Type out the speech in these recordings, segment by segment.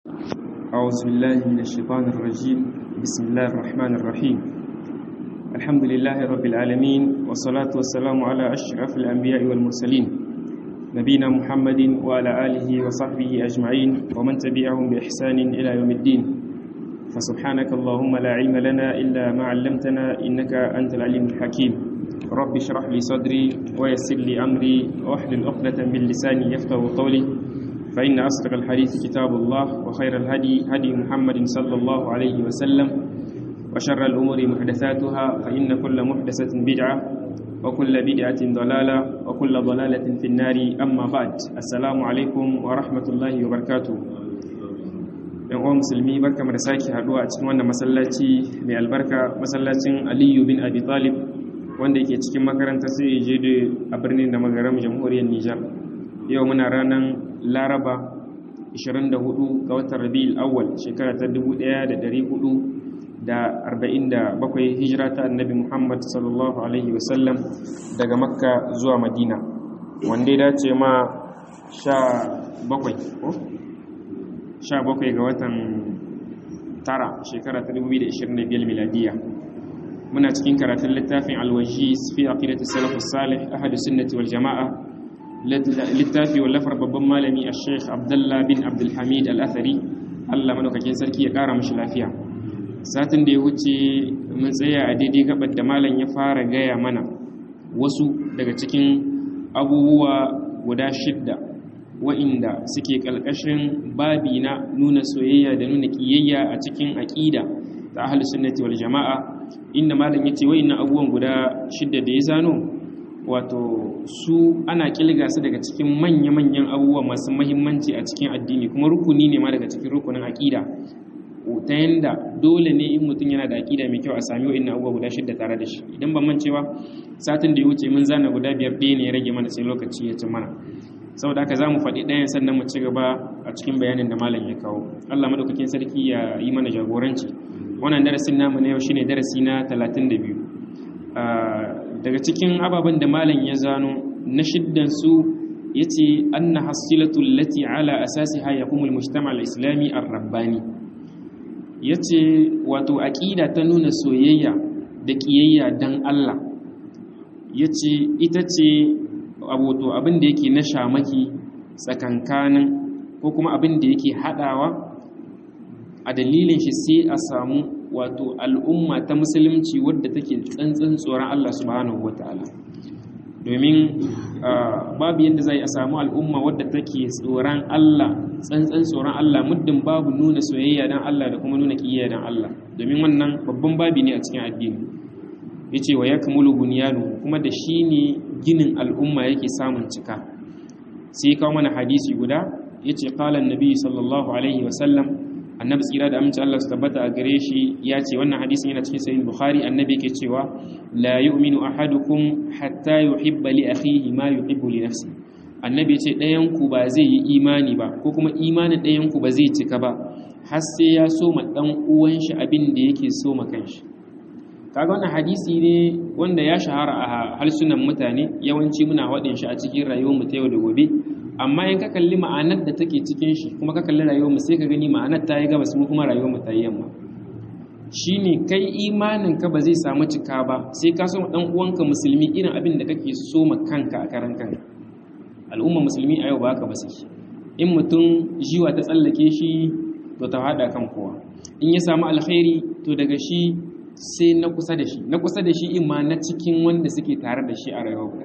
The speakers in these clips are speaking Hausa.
أعوذ بالله من الشيطان الرجيم بسم الله الرحمن الرحيم الحمد لله رب العالمين والصلاة والسلام على أشرف الأنبياء والمرسلين نبينا محمد وعلى آله وصحبه أجمعين ومن تبعهم بإحسان إلى يوم الدين فسبحانك اللهم لا علم لنا إلا ما علمتنا إنك أنت العليم الحكيم رب اشرح لي صدري ويسر لي أمري واحلل عقدة من لساني يفقه قولي فإن أصدق الحديث كتاب الله وخير الهدي هدي محمد صلى الله عليه وسلم وشر الأمور محدثاتها فإن كل محدثة بدعة وكل بدعة ضلالة وكل ضلالة في النار أما بعد السلام عليكم ورحمة الله وبركاته yan uwan musulmi barka da sake haduwa a cikin wannan masallaci mai albarka masallacin aliyu bin abi talib wanda yake cikin makarantar sai je a birnin da magaram jamhuriyar nijar yau muna ranar laraba 24 ga watan rabi'ul awwal shekara ta 1447 hijira ta annabi muhammad sallallahu alaihi wasallam daga makka zuwa madina wanda ya dace ma 17 ko 17 ga watan tara shekara ta 2025 miladiya muna cikin karatun littafin alwajis fi aqidati salafus salih ahadu sunnati wal jama'a littafi wallafar babban malami a sheikh abdullah bin abdulhamid al-athari allah madaukakin sarki ya kara mashi lafiya satin da ya wuce mun tsaya a daidai gabar da malam ya fara gaya mana wasu daga cikin abubuwa guda shidda wa'inda suke ƙalƙashin babi na nuna soyayya da nuna ƙiyayya a cikin aƙida ta ahlus sunnati wal jama'a inda malam yace wa'innan abubuwan guda shidda da ya zano wato su ana kilga su daga cikin manya-manyan abubuwa masu mahimmanci a cikin addini kuma rukuni ne ma daga cikin rukunin aƙida ta yanda dole ne in mutum yana da aƙida mai kyau a sami wa'in abubuwa guda shidda tare da shi idan ban mancewa satin da ya wuce mun zana guda biyar ɗaya ne ya rage mana sai lokaci ya ci mana saboda haka za mu faɗi ɗayan sannan mu ci gaba a cikin bayanin da malam ya kawo allah madaukakin sarki ya yi mana jagoranci wannan darasin namu na yau shine darasi na talatin da biyu daga cikin ababen da malam ya zano na shiddansu ya ce an na hasilatu lati ala asasi haya kuma mujtama al-islami ar-rabbani ya ce wato aƙida ta nuna soyayya da ƙiyayya don Allah ya ce ita ce wato abin da yake na shamaki tsakankanin ko kuma abin da yake haɗawa a dalilin shi sai a samu wato al'umma ta musulunci wadda take tsantsan tsoron Allah subhanahu wata'ala domin babu yadda zai a samu al'umma wadda take tsoron Allah tsantsan tsoron Allah muddin babu nuna soyayya dan Allah da kuma nuna kiyayya dan Allah domin wannan babban babi ne a cikin addini yace wa yakmulu bunyanu kuma da shi ne ginin al'umma yake samun cika sai kawo mana hadisi guda yace qala annabi sallallahu alaihi wa sallam annabi tsira da aminci Allah su tabbata a gare shi ya ce wannan hadisin yana cikin sahih bukhari annabi yake cewa la yu'minu ahadukum hatta yuhibba li akhihi ma yuhibbu li nafsi annabi ce ɗayan ku ba zai yi imani ba ko kuma imanin ɗayan ku ba zai cika ba har sai ya so ma dan uwan shi abin da yake so ma kanshi kaga wannan hadisi ne wanda ya shahara a harsunan mutane yawanci muna waɗin shi a cikin rayuwar mu ta yau da gobe amma in ka kalli ma'anar da take cikin shi kuma ka kalli rayuwar mu sai ka gani ma'anar ta yi gabas mu kuma rayuwar mu ta yi yamma shine kai imanin ka ba zai samu cika ba sai ka so dan uwanka musulmi irin abin da kake so ma kanka a karan kanka al'umma musulmi a yau ba haka ba suke in mutum jiwa ta tsallake shi to ta hada kan kowa in ya samu alkhairi to daga shi sai na kusa da shi na kusa da shi in ma na cikin wanda suke tare da shi a rayuwa guda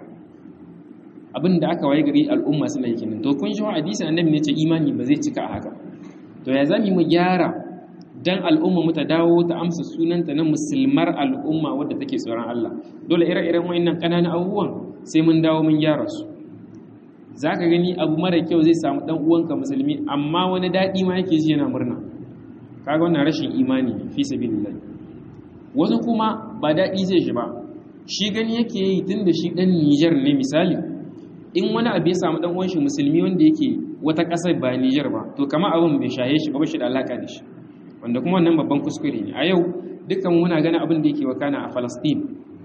abin da aka waye gari al'umma suna yi kenan to kun shi hadisi annabi ne ce imani ba zai cika a haka to ya zami mu gyara dan al'umma mu ta dawo ta amsa sunanta na musulmar al'umma wadda take tsoron Allah dole ire-iren wayannan kananan abubuwan sai mun dawo mun gyara su zaka gani abu mara kyau zai samu dan uwanka musulmi amma wani dadi ma yake ji yana murna kaga wannan rashin imani ne fi sabilillah wani kuma ba dadi zai shi ba shi gani yake yi tunda shi dan Niger ne misali in wani abu ya samu dan uwan shi musulmi wanda yake wata ƙasar ba Niger ba to kamar abin bai shaye shi ba ba shi da alaka da shi wanda kuma wannan babban kuskure ne a yau dukkan muna gani abin da yake wakana a Palestine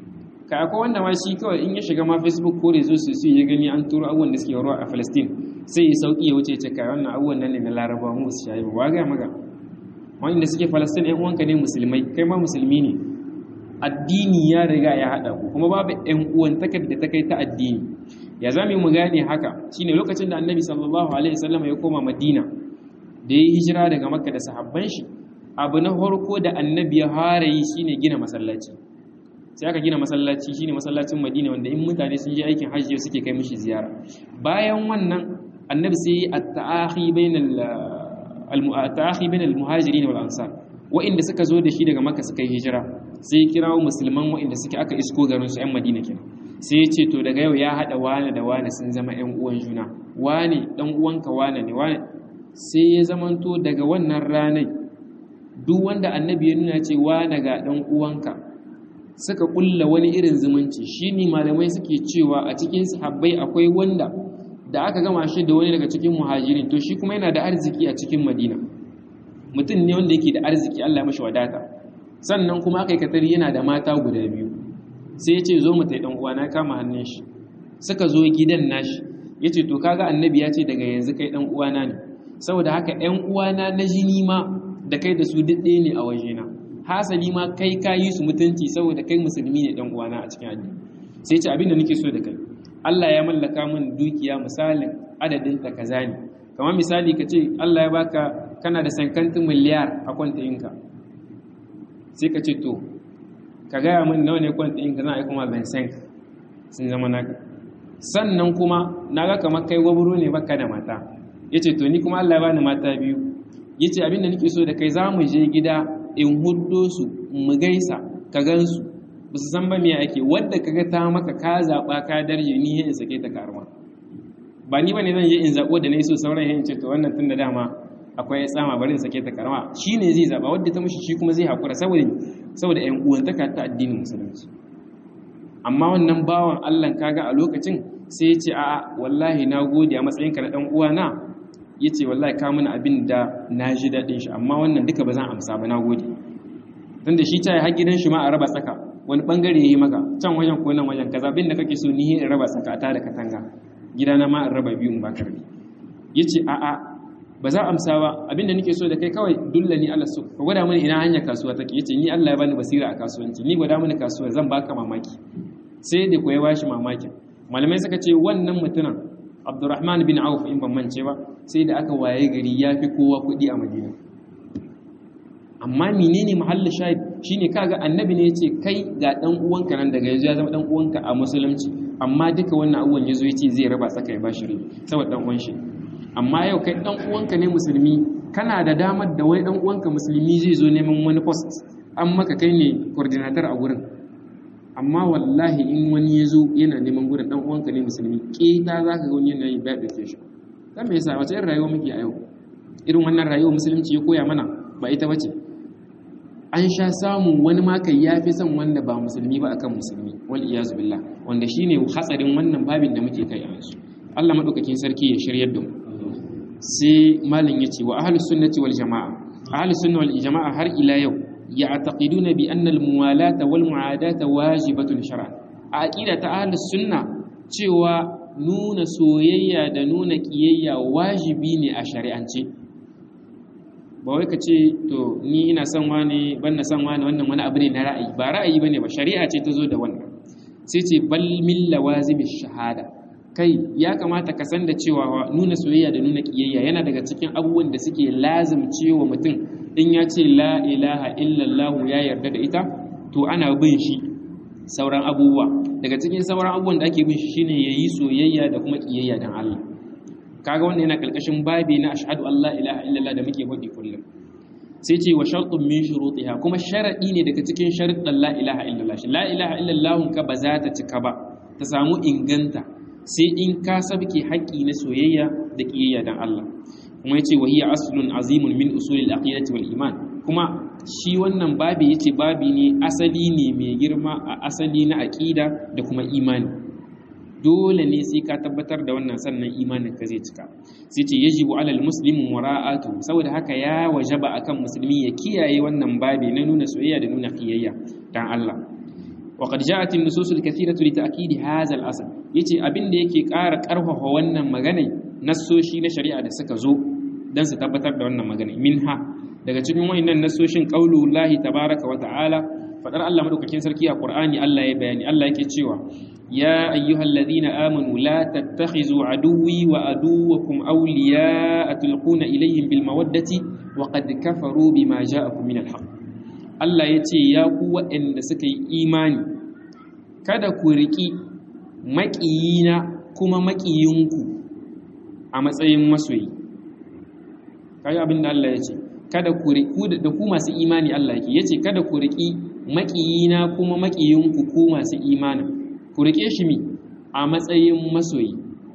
kai akwai wanda ma shi kawai in ya shiga ma facebook ko da zo su su ya gani an turo abubuwan da suke ruwa a palestine sai ya sauki ya wuce ce kai wannan abubuwan nan ne na laraba mu su shayi ba waga maga wanda suke palestine yan uwanka ne musulmai kai ma musulmi ne addini ya riga ya haɗa ku kuma babu yan uwan takar da ta kai ta addini ya zame mu gane haka shine lokacin da annabi sallallahu alaihi wasallam ya koma madina da ya hijira daga makka da sahabban shi abu na farko da annabi ya fara yi shine gina masallaci sai aka gina masallaci shine masallacin madina wanda in mutane sun je aikin hajji suke kai mishi ziyara bayan wannan annabi sai yi at-ta'akhi bainal al-ta'akhi bainal muhajirin wal ansar wa'inda suka zo da shi daga makka suka yi hijira sai kirawo musulman wa'inda suke aka isko garin su ƴan madina kenan sai ya ce to daga yau ya haɗa wane da wane sun zama ‘yan uwan juna wane ɗan uwanka wane ne wane sai ya zamanto daga wannan ranar duk wanda annabi ya nuna ce wane ga ɗan uwanka suka ƙulla wani irin zumunci shi ne malamai suke cewa a cikin sahabbai akwai wanda da aka gama shi da wani daga cikin muhajirin to shi kuma yana da arziki a cikin madina mutum ne wanda yake da arziki allah mashi wadata sannan kuma aka yi katari yana da mata guda biyu sai ya ce zo mu tai uwa na kama hannun shi suka zo gidan nashi ya ce to kaga annabi ya ce daga yanzu kai dan uwana ne saboda haka ‘yan uwana na jini ma da kai da su duk ɗaya ne a wajena hasali ma kai ka yi su mutunci saboda kai musulmi ne ɗan uwana a cikin addini sai ce abin da nake so da kai Allah ya mallaka min dukiya misalin adadin ta kaza ne kamar misali ka ce Allah ya baka kana da sankantin miliyar a kwantayinka sai ka ce to ka gaya min nawa ne kwantayinka zan aika ma Vincent sun zama naka sannan kuma na ga kamar kai gwaburo ne baka da mata ya ce to ni kuma Allah ya bani mata biyu ya ce abinda nake so da kai za mu je gida in huddo su mu gaisa ka gan su ba su san ba me ake wadda ka ga ta maka ka zaɓa ka darje ni in sake ta karma ba ni ba ne zan je in zaɓo da na yi so sauran yin ce to wannan tun da dama akwai tsama bari in sake ta karma shi ne zai zaɓa wadda ta mushi shi kuma zai haƙura saboda saboda ƴan uwantaka ta addinin musulunci amma wannan bawan Allah kaga a lokacin sai ya ce a'a wallahi na gode a matsayinka na ɗan uwana ya ce wallahi ka mana abin da na ji daɗin shi amma wannan duka ba zan amsa ba na gode tun da shi ta yi gidan shi ma a raba tsaka wani ɓangare ya yi maka can wajen ko nan wajen kaza abin da kake so ni in raba tsaka ta da katanga gidana ma in raba biyu in ba karbi ya ce a'a ba za amsa ba abin da nake so da kai kawai dulla ni Allah so ka gwada mini ina hanyar kasuwa take yace ni Allah ya bani basira a kasuwanci ni gwada mini kasuwa zan baka mamaki sai da koyi bashi mamakin malamai suka ce wannan mutumin Abdurrahman bin Auf in ban mance ba sai da aka waye gari ya fi kowa kuɗi a Madina amma menene mahallin shahid shine kaga annabi ne yace kai ga dan uwanka nan daga yanzu ya zama dan uwanka a musulunci amma duka wannan abubuwan yazo yace zai raba tsaka ya bashi rabi saboda dan uwan shi amma yau kai dan uwanka ne musulmi kana da damar da wani dan uwanka musulmi zai zo neman wani post an maka kai ne coordinator a gurin amma wallahi in wani ya zo yana neman gurin dan uwanka ne musulmi keta za ka ga wani yana yi ba ɗauke shi dan me yasa wace irin rayuwa muke a yau irin wannan rayuwa musulunci ya koya mana ba ita bace an sha samun wani ma kai yafi son wanda ba musulmi ba akan musulmi wal iyazu billah wanda shine hatsarin wannan babin da muke kai a yanzu Allah madaukakin sarki ya shiryar da mu sai malin yace wa ahlus sunnati wal jamaa ahlus sunna wal jamaa har ila yau يعتقدون بأن الموالاة والمعاداة واجبة شرعا عقيدة أهل السنة cewa nuna soyayya da nuna kiyayya wajibi ne a shari'ance ba wai ka ce to ni ina son wani ban na son wani wannan wani abu ne na ra'ayi ba ra'ayi bane ba shari'a ce ta zo da wannan sai ce bal min lawazimi shahada kai ya kamata ka san da cewa nuna soyayya da nuna kiyayya yana daga cikin abubuwan da suke lazimcewa mutum in ya ce la ilaha illallah ya yarda da ita to ana bin shi sauran abubuwa daga cikin sauran abubuwan da ake bin shi shine yayi soyayya da kuma kiyayya dan Allah kaga wannan yana kalkashin babi na ashhadu an la ilaha illallah da muke faɗi kullum sai ce wa shartun min shurutiha kuma sharadi ne daga cikin sharuɗan la ilaha illallah shi la ilaha illallah ka ba za ta cika ba ta samu inganta sai in ka sabke haƙƙi na soyayya da kiyayya dan Allah kuma yace wa hiya aslun azimun min usulil aqidati wal iman kuma shi wannan babi yace babi ne asali ne mai girma a asali na aqida da kuma imani dole ne sai ka tabbatar da wannan sannan imanin ka zai cika sai ce yajibu alal muslimin mura'atu saboda haka ya wajaba akan musulmi ya kiyaye wannan babi na nuna soyayya da nuna kiyayya dan Allah وقد جاءت النصوص الكثيرة لتأكيد هذا الأصل yace abin da yake ƙara ƙarfafa wannan magana nassoshi na shari'a da suka zo dan su tabbatar da wannan magana minha daga cikin wayannan nassoshin qaulullahi tabaaraka wa ta'ala fadar Allah madaukakin sarki a Qur'ani Allah ya bayani Allah yake cewa ya ayyuhalladhina amanu la tattakhizu aduwwi wa aduwwakum awliya'a tulquna ilayhim bil mawaddati wa qad kafaru bima ja'akum min al haqq Allah ya ce ya ku waɗanda suka yi imani kada ku riƙi maƙiyina kuma maƙiyinku a matsayin masoyi kaga abin da Allah ya ce kada ku riƙi da ku masu imani Allah yake ya ce kada ku riƙi maƙiyina kuma maƙiyinku ku masu imani ku riƙe shi mi a matsayin masoyi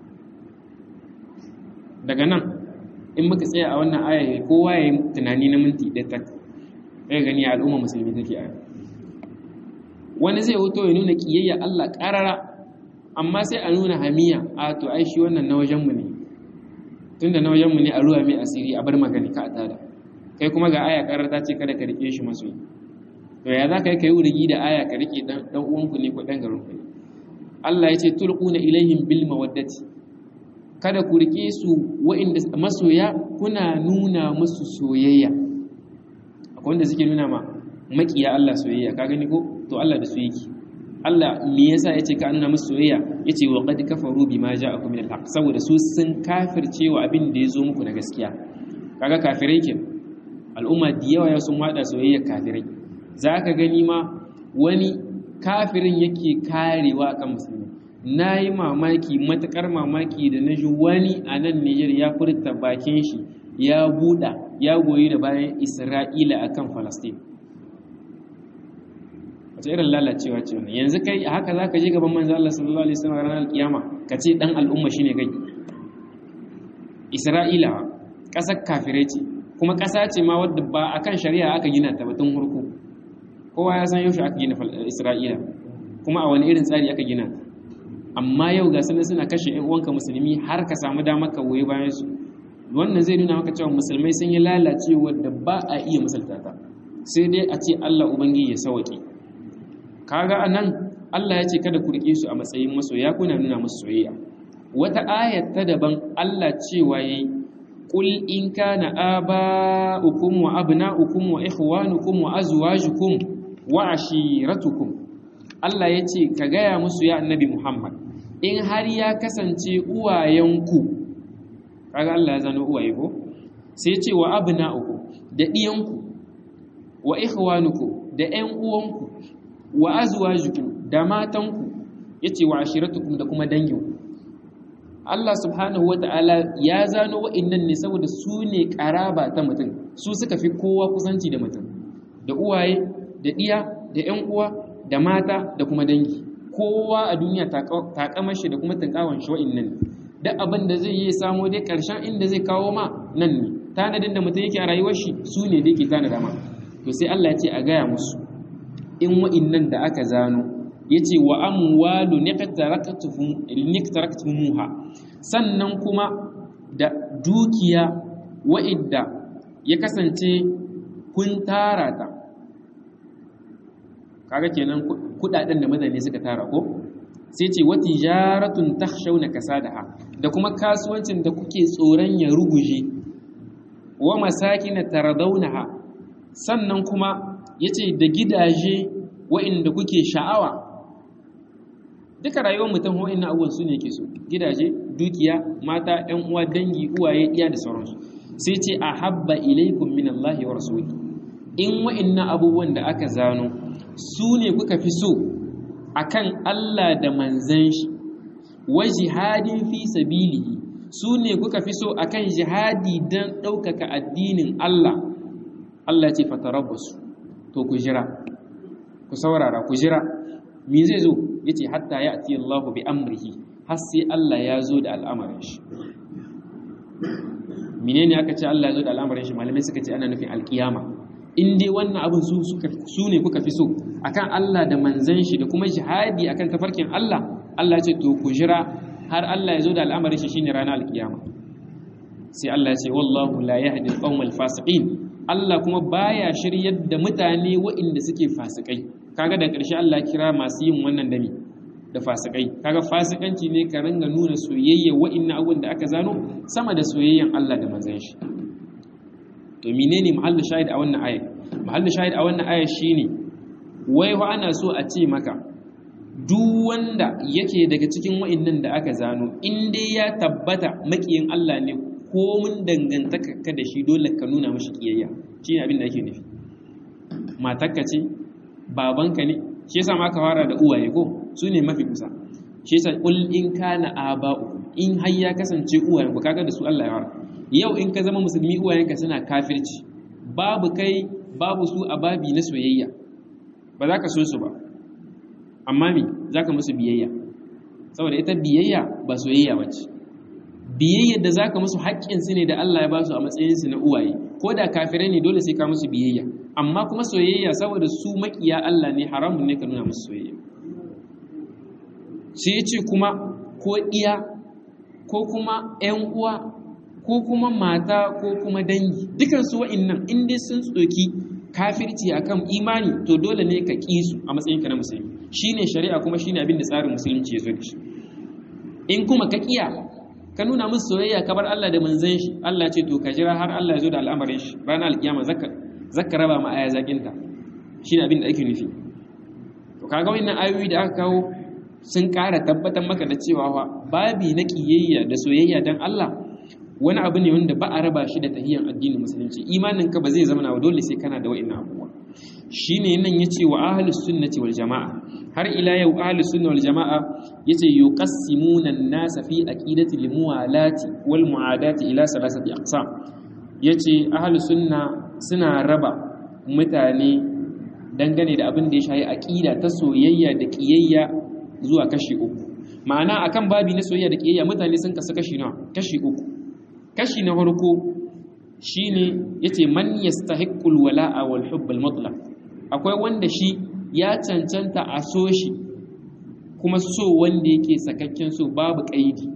daga nan in muka tsaya a wannan aya kowa ya yi tunani na minti ɗaya tak ɗaya gani al'umma musulmi take a wani zai wuto ya nuna ƙiyayya Allah ƙarara amma sai a nuna hamiya a to ai shi wannan na wajenmu ne tunda na wajenmu ne a ruwa mai asiri a bar magani ka a tada kai kuma ga aya ƙarar ta ce kada ka rike shi masoyi to ya za ka yi ka yi wurigi da aya ka rike ɗan uwanku ne ko ɗan garinku ne Allah ya ce tulquna ilaihim bil mawaddati kada ku rike su wa'inda masoya kuna nuna musu soyayya akwai wanda suke nuna ma makiya Allah soyayya ka gani ko to Allah da su yake Allah me yasa yace ka nuna musu soyayya yace wa qad kafaru bima ja'akum min al-haq saboda su sun kafircewa abin da yazo muku na gaskiya kaga kafirai ke al'umma da yawa ya sun wada soyayya kafirai zaka gani ma wani kafirin yake karewa akan musulmi nayi mamaki matakar mamaki da naji wani a nan Niger ya furta bakin shi ya buɗa ya goyi da bayan Isra'ila akan Falastin wace irin lalacewa ce wannan yanzu kai haka za ka je gaban manzo Allah sallallahu alaihi wasallam ranar kiyama ka ce dan al'umma shine kai Isra'ila ƙasar kafirai ce kuma ƙasa ce ma wadda ba akan shari'a aka gina ta batun hurku kowa ya san yaushe aka gina Isra'ila kuma a wani irin tsari aka gina ta amma yau ga sanin suna kashe ƴan uwanka musulmi har ka samu damar ka goyi bayan su wannan zai nuna maka cewa musulmai sun yi lalacewa da ba a iya misalta ta sai dai a ce Allah ubangiji ya sauke kaga anan Allah ya ce kada ku rike su a matsayin masoya kuna nuna musu soyayya wata ayat ta daban Allah cewa yayi qul in kana aba'ukum wa abna'ukum wa ikhwanukum wa azwajukum wa ashiratukum Allah ya ce ka gaya musu ya annabi Muhammad in har ya kasance uwayenku kaga Allah ya zano uwaye ko sai ce wa abna'ukum da diyanku wa ikhwanukum da ƴan uwanku wa azwajukum da matanku yace wa ashiratukum da kuma danginku Allah subhanahu wata'ala ya zano wa'annan ne saboda su ne karaba ta mutum su suka fi kowa kusanci da mutum da uwaye da diya da ƴan uwa da mata da kuma dangi kowa a duniya takamar shi da kuma tunkawan shi wa'annan duk abin da zai yi samo dai karshen inda zai kawo ma nan ne tanadin da mutum yake a rayuwar shi su ne da yake tanada ma to sai Allah ya ce a gaya musu in wa'innan da aka zano ya ce wa amwalu niqtaraktumuha sannan kuma da dukiya wa'idda ya kasance kun tara ta kaga kenan kudaden da mutane suka tara ko sai ce wa tijaratun takhshawna kasadaha da kuma kasuwancin da kuke tsoron ya ruguje wa masakin taradawnaha sannan kuma yace da gidaje wa'inda kuke sha'awa duka rayuwar mutum ho'in na abubuwan su ne ke so gidaje dukiya mata yan uwa dangi uwaye iya da sauransu sai ce a habba ilaikum min Allah wa rasuli in wa'inna abubuwan da aka zano su ne kuka fi so akan Allah da manzan shi wa jihadin fi sabilihi su ne kuka fi so akan jihadi don ɗaukaka addinin Allah Allah ce fatarabbasu to ku jira ku saurara ku jira me zai zo yace hatta ya'ti Allahu bi amrihi har sai Allah ya zo da al'amarin shi menene aka ce Allah ya zo da al'amarin shi malamai suka ce ana nufin alkiyama in dai wannan abin su suka su ne kuka fi so akan Allah da manzon shi da kuma jihadi akan tafarkin Allah Allah ya ce to ku jira har Allah ya zo da al'amarin shi shine ranar alkiyama sai Allah ya ce wallahu la yahdi al-qawmal fasiqin Allah kuma baya shiryar da mutane waɗanda suke fasikai kaga da ƙarshe Allah kira masu yin wannan dami da fasikai kaga fasikanci ne ka ringa nuna soyayya wa'annan abun da aka zano sama da soyayyan Allah da manzon shi to menene mahallu shahid a wannan aya mahallu shahid a wannan aya shine wai wa ana so a ce maka duk wanda yake daga cikin wa'annan da aka zano in dai ya tabbata makiyin Allah ne ko mun dangantaka ka da shi dole ka nuna mashi kiyayya shine abin da ake nufi matarka ce babanka ne shi yasa ma ka fara da uwaye ko su ne mafi kusa shi yasa kul in kana aba'u in har ya kasance uwayen ku kaga da su Allah ya fara yau in ka zama musulmi uwayenka suna kafirci babu kai babu su a babi na soyayya ba za ka so su ba amma me za ka musu biyayya saboda ita biyayya ba soyayya ba ce biyayyar da za ka musu haƙƙinsu ne da Allah ya ba su a matsayinsu na uwaye ko da kafirai ne dole sai ka musu biyayya amma kuma soyayya saboda su maƙiya Allah ne haramun ne ka nuna musu soyayya sai ce kuma ko iya ko kuma ‘yan uwa ko kuma mata ko kuma dangi dukansu wa'innan in dai sun tsoki kafirci akan imani to dole ne ka ƙi su a matsayinka na musulmi shine shari'a kuma shine abin da tsarin musulunci ya zo da shi in kuma ka kiya ka nuna musu soyayya ka bar Allah da manzon shi Allah ce to ka jira har Allah ya zo da al'amarin shi ranar alkiyama zaka zaka raba ma aya zakinta shine abin da ake nufi to kaga wannan ayoyi da aka kawo sun ƙara tabbatar maka da cewa fa babi na kiyayya da soyayya dan Allah wani abu ne wanda ba a raba shi da tahiyyar addinin musulunci imanin ka ba zai zama na dole sai kana da wa'annan abubuwa shine nan yace wa ahlus sunnati wal jamaa har ila yau ahlus sunna wal jamaa yace yuqassimuna an-nasa fi aqidati al-muwalati wal muadati ila salasati aqsam yace ahlus sunna suna raba mutane dangane da abin da ya shayi aqida ta soyayya da kiyayya zuwa kashi uku ma'ana akan babi na soyayya da kiyayya mutane sun kasu kashi nawa kashi uku kashi na farko shine yace man yastahiqqul wala'a wal hubb al mutlaq akwai wanda shi ya cancanta a so shi kuma so wanda yake sakakken so babu kaidi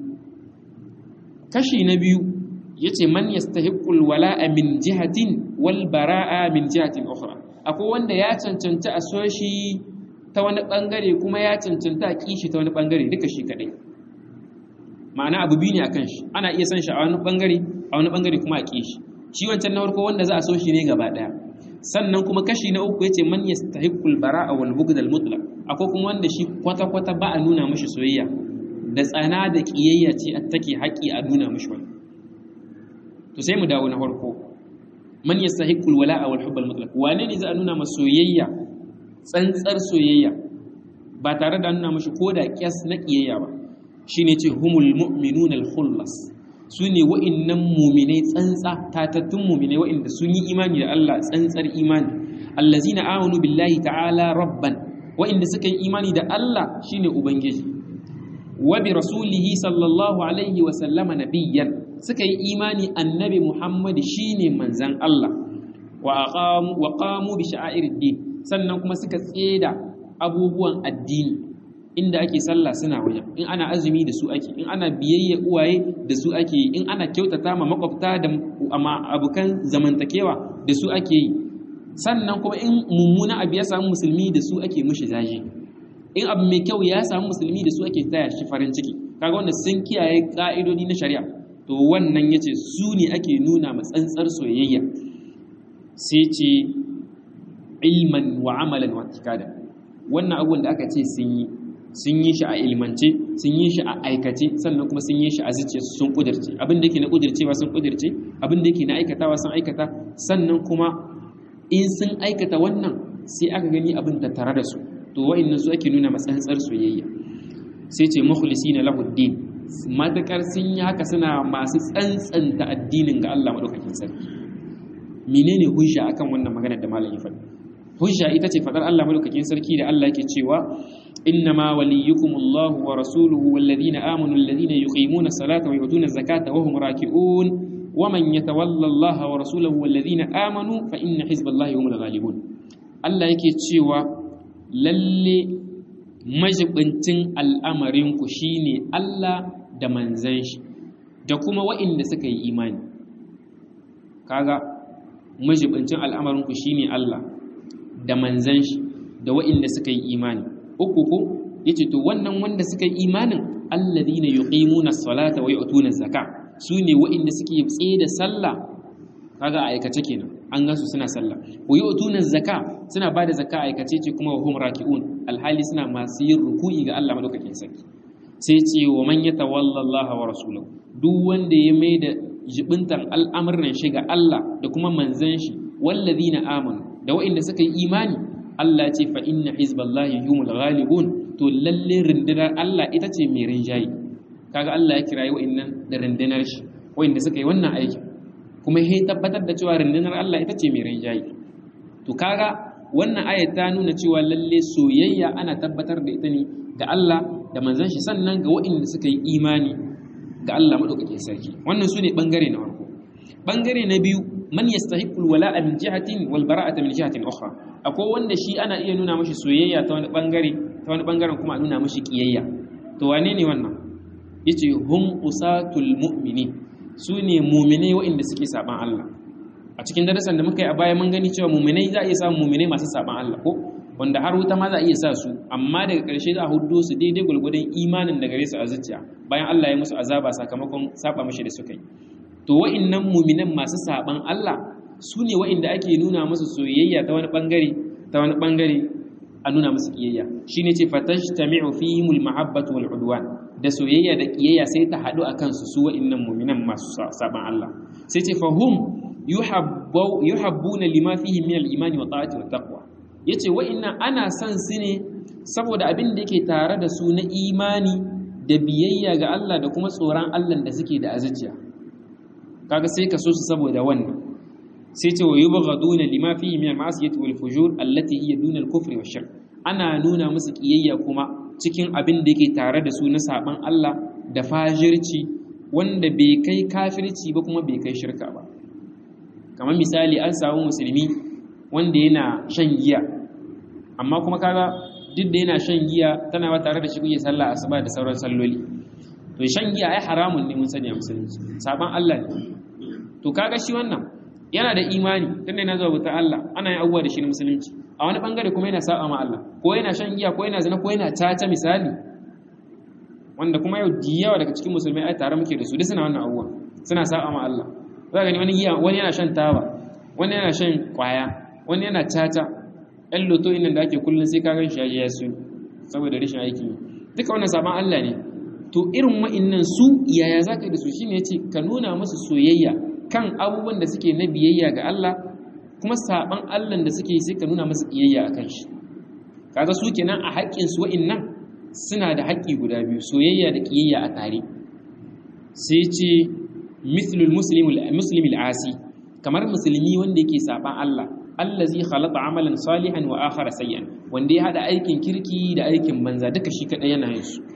kashi na biyu yace man yastahiqqul wala'a min jihatin wal bara'a min jihatin ukhra akwai wanda ya cancanta a so shi ta wani bangare kuma ya cancanta a kishi ta wani bangare duka shi kadai ma'ana abu biyu ne akan shi ana iya san shi a wani bangare a wani bangare kuma a kishi shi wancan na farko wanda za a so shi ne gaba daya sannan kuma kashi na uku yace man yastahiqqul bara'a wal bughd al mutlaq akwai kuma wanda shi kwata kwata ba a nuna mishi soyayya da tsana da kiyayya ce a take haƙi a nuna mishi wani to sai mu dawo na farko man yastahiqqul wala'a wal hubb al mutlaq wane ne za a nuna masa soyayya tsantsar soyayya ba tare da nuna mishi koda kyas na kiyayya ba shine ce humul mu'minuna al khullas su ne wa'innan muminai tsantsa tatattun muminai wa'inda sun yi imani da Allah tsantsar imani allazina amanu billahi ta'ala rabban wa'inda suka yi imani da Allah shine ubangiji wa bi rasulihi sallallahu alaihi wa sallama nabiyyan suka yi imani annabi Muhammad shine manzan Allah wa aqamu wa qamu bi sha'airid sannan kuma suka tseda abubuwan addini inda ake sallah suna wajen in ana azumi da su ake in ana biyayya uwaye da su ake yi in ana kyautata ma makwabta da abokan zamantakewa da su ake yi sannan kuma in mummuna abu ya samu musulmi da su ake mushi zaje in abu mai kyau ya samu musulmi da su ake taya shi farin ciki kaga wanda sun kiyaye ka'idodi na shari'a to wannan yace su ne ake nuna ma tsantsar soyayya sai ce ilman wa amalan wa tikada wannan abubuwan da aka ce sun yi sun yi shi a ilmance sun yi shi a aikace sannan kuma sun yi shi a zuciya sun kudirce abin da yake na kudircewa sun kudirce abin da yake na aikatawa sun aikata sannan kuma in sun aikata wannan sai aka gani abin da tare da su to wa'annan su ake nuna matsantsar soyayya sai ce mukhlisina lahu din matakar sun yi haka suna masu tsantsanta addinin ga Allah madaukakin sarki menene hujja akan wannan magana da malam ya faɗi hujja ita ce fadar Allah madaukakin sarki da Allah yake cewa إنما وليكم الله ورسوله والذين آمنوا الذين يقيمون الصلاة ويؤتون الزكاة وهم راكعون ومن يتولى الله ورسوله والذين آمنوا فإن حزب الله هم الغالبون الله yake cewa lalle majibincin al'amarinku shine Allah da manzan shi da kuma wa'inda suka yi imani kaga majibincin al'amarinku shine Allah da manzan shi da da wa'inda suka yi imani uku ko yace to wannan wanda suka yi imanin alladhina yuqimuna as-salata wa yu'tuna az-zaka sune wa'inda suke tsaye da sallah kaga aikace kenan an gasu suna sallah wa yu'tuna az-zaka suna bada zakka aikace ce kuma wa hum raki'un alhali suna masu yin ruku'i ga Allah madaukakin sarki sai ce wa man yatawalla Allah wa rasulahu duk wanda ya mai da jibintan al'amuran shi ga Allah da kuma manzan shi wallazina amanu da wa'inda suka yi imani Allah ce fa inna hizballahi humul ghalibun to lalle rundunar Allah ita ce mai rinjayi kaga Allah ya kirayi wa'innan da rundunar shi wa'inda suka yi wannan aikin kuma ya tabbatar da cewa rundunar Allah ita ce mai rinjayi to kaga wannan ayat ta nuna cewa lalle soyayya ana tabbatar da ita ne ga Allah da manzon shi sannan ga wa'inda suka yi imani ga Allah madaukakin sarki wannan su ne bangare na farko bangare na biyu man yastahiqul wala'a min jihatin wal bara'ata min jihatin ukhra akwai wanda shi ana iya nuna mashi soyayya ta wani bangare ta wani bangaren kuma a nuna mashi kiyayya to wane ne wannan yace hum usatul mu'minin su ne mu'minai waɗanda suke saban Allah a cikin darasan da muka yi a baya mun gani cewa mu'minai za a iya samun mu'minai masu saban Allah ko wanda har wuta ma za a iya sa su amma daga ƙarshe za a hudo su daidai gwargwadon imanin da gare su a zuciya bayan Allah ya musu azaba sakamakon saba mashi da suka yi to wa'innan muminan masu saban Allah su ne wa'inda ake nuna musu soyayya ta wani bangare ta wani bangare a nuna musu kiyayya shine ce fatashtami'u fihimul mahabbatu wal udwan da soyayya da kiyayya sai ta hadu akan su su wa'innan muminan masu saban Allah sai ce fahum yuhabbu yuhabbuna lima fihi min al-imani wa ta'ati wa taqwa yace wa'innan ana son su ne saboda abin da yake tare da su na imani da biyayya ga Allah da kuma tsoron Allah da suke da azuciya kaga sai ka so su saboda wannan sai ce wa yubghaduna lima fihi min al-ma'siyati wal fujur allati hiya duna al-kufri wash shirk ana nuna musu kiyayya kuma cikin abin da yake tare da su na saban Allah da fajirci wanda bai kai kafirci ba kuma bai kai shirka ba kamar misali an samu musulmi wanda yana shan giya amma kuma kaga duk da yana shan giya tana ba tare da shi kuke sallah asuba da sauran salloli to shan giya ai haramun ne mun sani a musulunci saban Allah ne to kaga shi wannan yana da imani tunda yana zuwa bautar Allah ana yin abubuwa da shi na musulunci a wani bangare kuma yana sa'a ma Allah ko yana shan giya ko yana zina ko yana caca misali wanda kuma yau da yawa daga cikin musulmai ai tare muke da su duk suna wannan abubuwa suna sa'a ma Allah za gani wani giya wani yana shan taba wani yana shan kwaya wani yana caca ɗan loto inda da ake kullum sai ka gan shi ya su saboda rashin aiki duka wannan saban Allah ne to irin wa'innan su yaya za ka yi da su shine ya ce ka nuna musu soyayya kan abubuwan da suke na biyayya ga Allah kuma saban Allah da suke sai ka nuna musu kiyayya a kan shi kaga su kenan a haƙƙin su wa'innan suna da haƙƙi guda biyu soyayya da kiyayya a tare sai ce mithlul muslimil asi kamar musulmi wanda yake saban Allah allazi khalaqa amalan salihan wa akhara sayyan wanda ya hada aikin kirki da aikin banza duka shi kadai yana yin su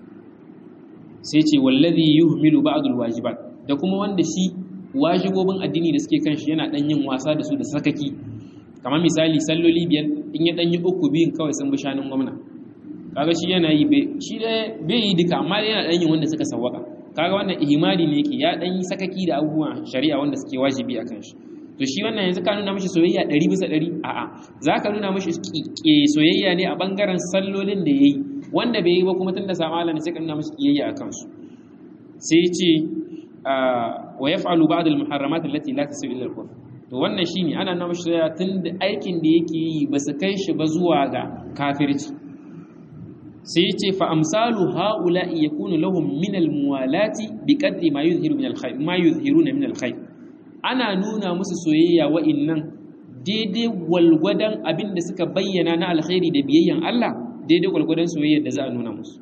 sai ce wallazi yuhmilu ba'd alwajibat da kuma wanda shi wajibobin addini da suke kan shi yana dan yin wasa da su da sakaki kamar misali salloli biyar in ya dan yi uku biyun kawai sun bi shanin gwamna kaga shi yana yi shi da bai yi duka amma yana dan yin wanda suka sawwaka kaga wannan ihimali ne yake ya dan yi sakaki da abubuwan shari'a wanda suke wajibi akan shi to shi wannan yanzu ka nuna mashi soyayya ɗari bisa ɗari a'a za ka nuna mashi soyayya ne a ɓangaren sallolin da ya yi wanda bai yi ba kuma tun da samu Allah ne sai ka nuna mashi kiyayya a kansu sai ce wa ya fa'alu ba da muharramat allati la tasu illa al to wannan shine ana nuna mashi soyayya tun da aikin da yake yi ba su kai shi ba zuwa ga kafirci sai ce fa amsalu haula'i yakunu lahum min al-muwalati bi qadri ma yuzhiru min al-khayr ma yuzhiruna min al-khayr ana nuna musu soyayya wa'innan daidai gwalgwadon abin da suka bayyana na alkhairi da biyayyan Allah daidai gwalgwadon soyayya da za a nuna musu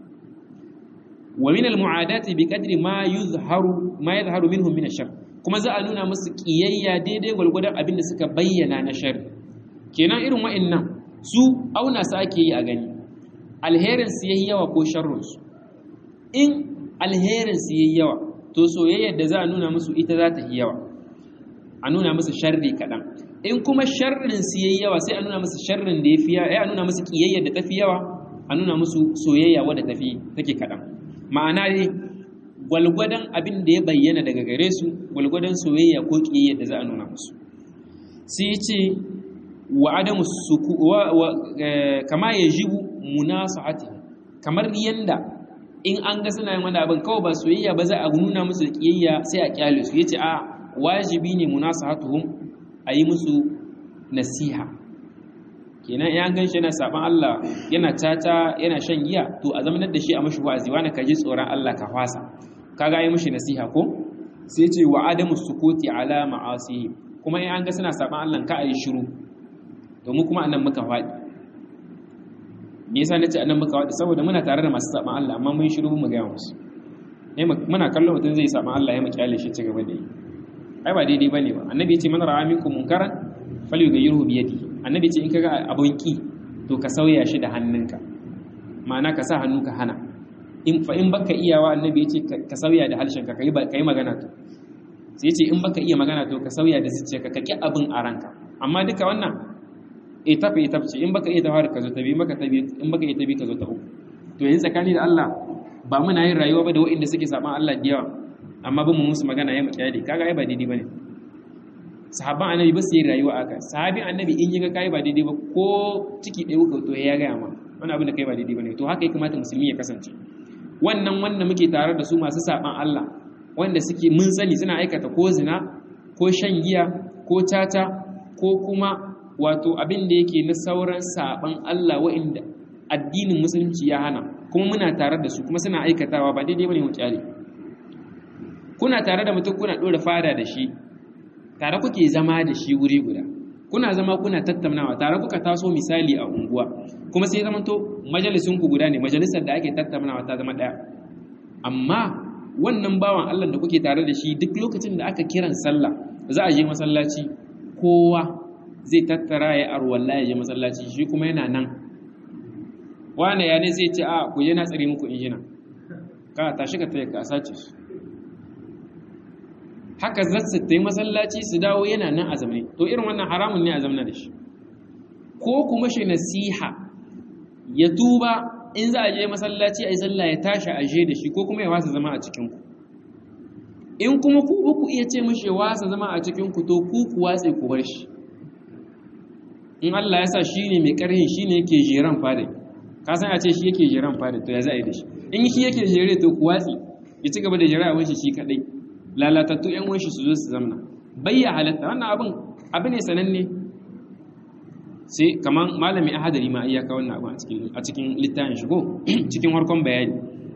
wa min almu'adati bi qadri ma yuzharu ma yuzharu minhum min ash kuma za a nuna musu kiyayya daidai gwalgwadon abin da suka bayyana na shar kenan irin wa'innan su auna su ake yi a gani alherin su yayi yawa ko sharrin su in alherin su yayi yawa to soyayyar da za a nuna musu ita za ta yi yawa a nuna musu sharri kaɗan in kuma sharrin su yayi yawa sai a nuna musu sharrin da yafi yawa a nuna musu kiyayyar da tafi yawa a nuna musu soyayya wadda tafi take kaɗan ma'ana dai gwalgwadon abin da ya bayyana daga gare su gwalgwadon soyayya ko kiyayyar da za a nuna musu sai ce wa adamu suku wa kama yajibu munasahati kamar yanda in an ga suna yin wani abin kawai ba soyayya ba za a nuna musu da kiyayya sai a kyale su yace a wajibi ne munasahatuhum a yi musu nasiha kenan ya gan shi yana saban Allah yana tata yana shan giya to a zamanar da shi a mashi wa'azi wani ka ji tsoron Allah ka fasa kaga yi mashi nasiha ko sai ce wa adamu sukuti ala ma'asihi kuma in an ga suna saban Allah ka ayi shiru domin kuma annan muka faɗi me yasa nace annan muka faɗi saboda muna tare da masu saban Allah amma mun shiru mu ga musu eh muna kallon mutum zai saban Allah ya mu kyale shi ci gaba da yi ai ba daidai bane ba annabi ya ce man ra'a minkum munkaran falyughayyirhu bi yadihi annabi ce in kaga abun ki to ka sauya shi da hannunka ma'ana ka sa hannu ka hana in fa in baka iyawa annabi ya ce ka sauya da harshenka kai kai magana to sai ya ce in baka iya magana to ka sauya da zuciyarka ka ki abin a ranka amma duka wannan etap etap ce in baka iya tawar ka zo ta bi maka ta bi in baka iya ta bi ka zo ta uku to yanzu tsakani da Allah ba muna yin rayuwa ba da waɗanda suke saban Allah da yawa amma ba mu musu magana ya mutiyadi kaga ai ba daidai bane sahabban annabi ba su yi rayuwa aka sahabin annabi in yiga kai ba daidai ba ko ciki ɗaya kuka to ya gaya ma wani abin da kai ba daidai ba ne to haka ya kamata musulmi ya kasance wannan wanda muke tare da su masu saban Allah wanda suke mun sani suna aikata ko zina ko shan giya ko tata ko kuma wato abin da yake na sauran saban Allah wa'inda addinin musulunci ya hana kuma muna tare da su kuma suna aikatawa ba daidai bane mu kyale kuna tare da mutum kuna dora fada da shi tare kuke zama da shi wuri guda kuna zama kuna tattaunawa tare kuka taso misali a unguwa kuma sai zama to majalisun ku guda ne majalisar da ake tattaunawa ta zama daya amma wannan bawan Allah da kuke tare da shi duk lokacin da aka kiran sallah za a je masallaci kowa zai tattara ya arwalla ya je masallaci shi kuma yana nan wane ya ne zai ce a ku je na tsare muku injina ka tashi ka taya ka sace su haka za su ta yi masallaci su dawo yana nan a zamani to irin wannan haramun ne a zamana da shi ko kuma shi nasiha ya tuba in za a je masallaci a yi sallah ya tashi a je da shi ko kuma ya wasa zama a cikinku in kuma ku ku iya ce mashi ya wasa zama a cikinku to ku ku watse ku bar shi in Allah ya sa shi ne mai ƙarhin shi ne yake jeran fada ka san a ce shi yake jeran fada to ya za a yi da shi in shi yake jere to ku watsi ya ci gaba da jera a shi shi kaɗai lalatattu ‘yan wanshi su zo su zamna bayya halatta wannan abin abu ne sananne sai kamar malami ahadari ma iyaka wannan abin a cikin littafin shigo cikin harkon bayani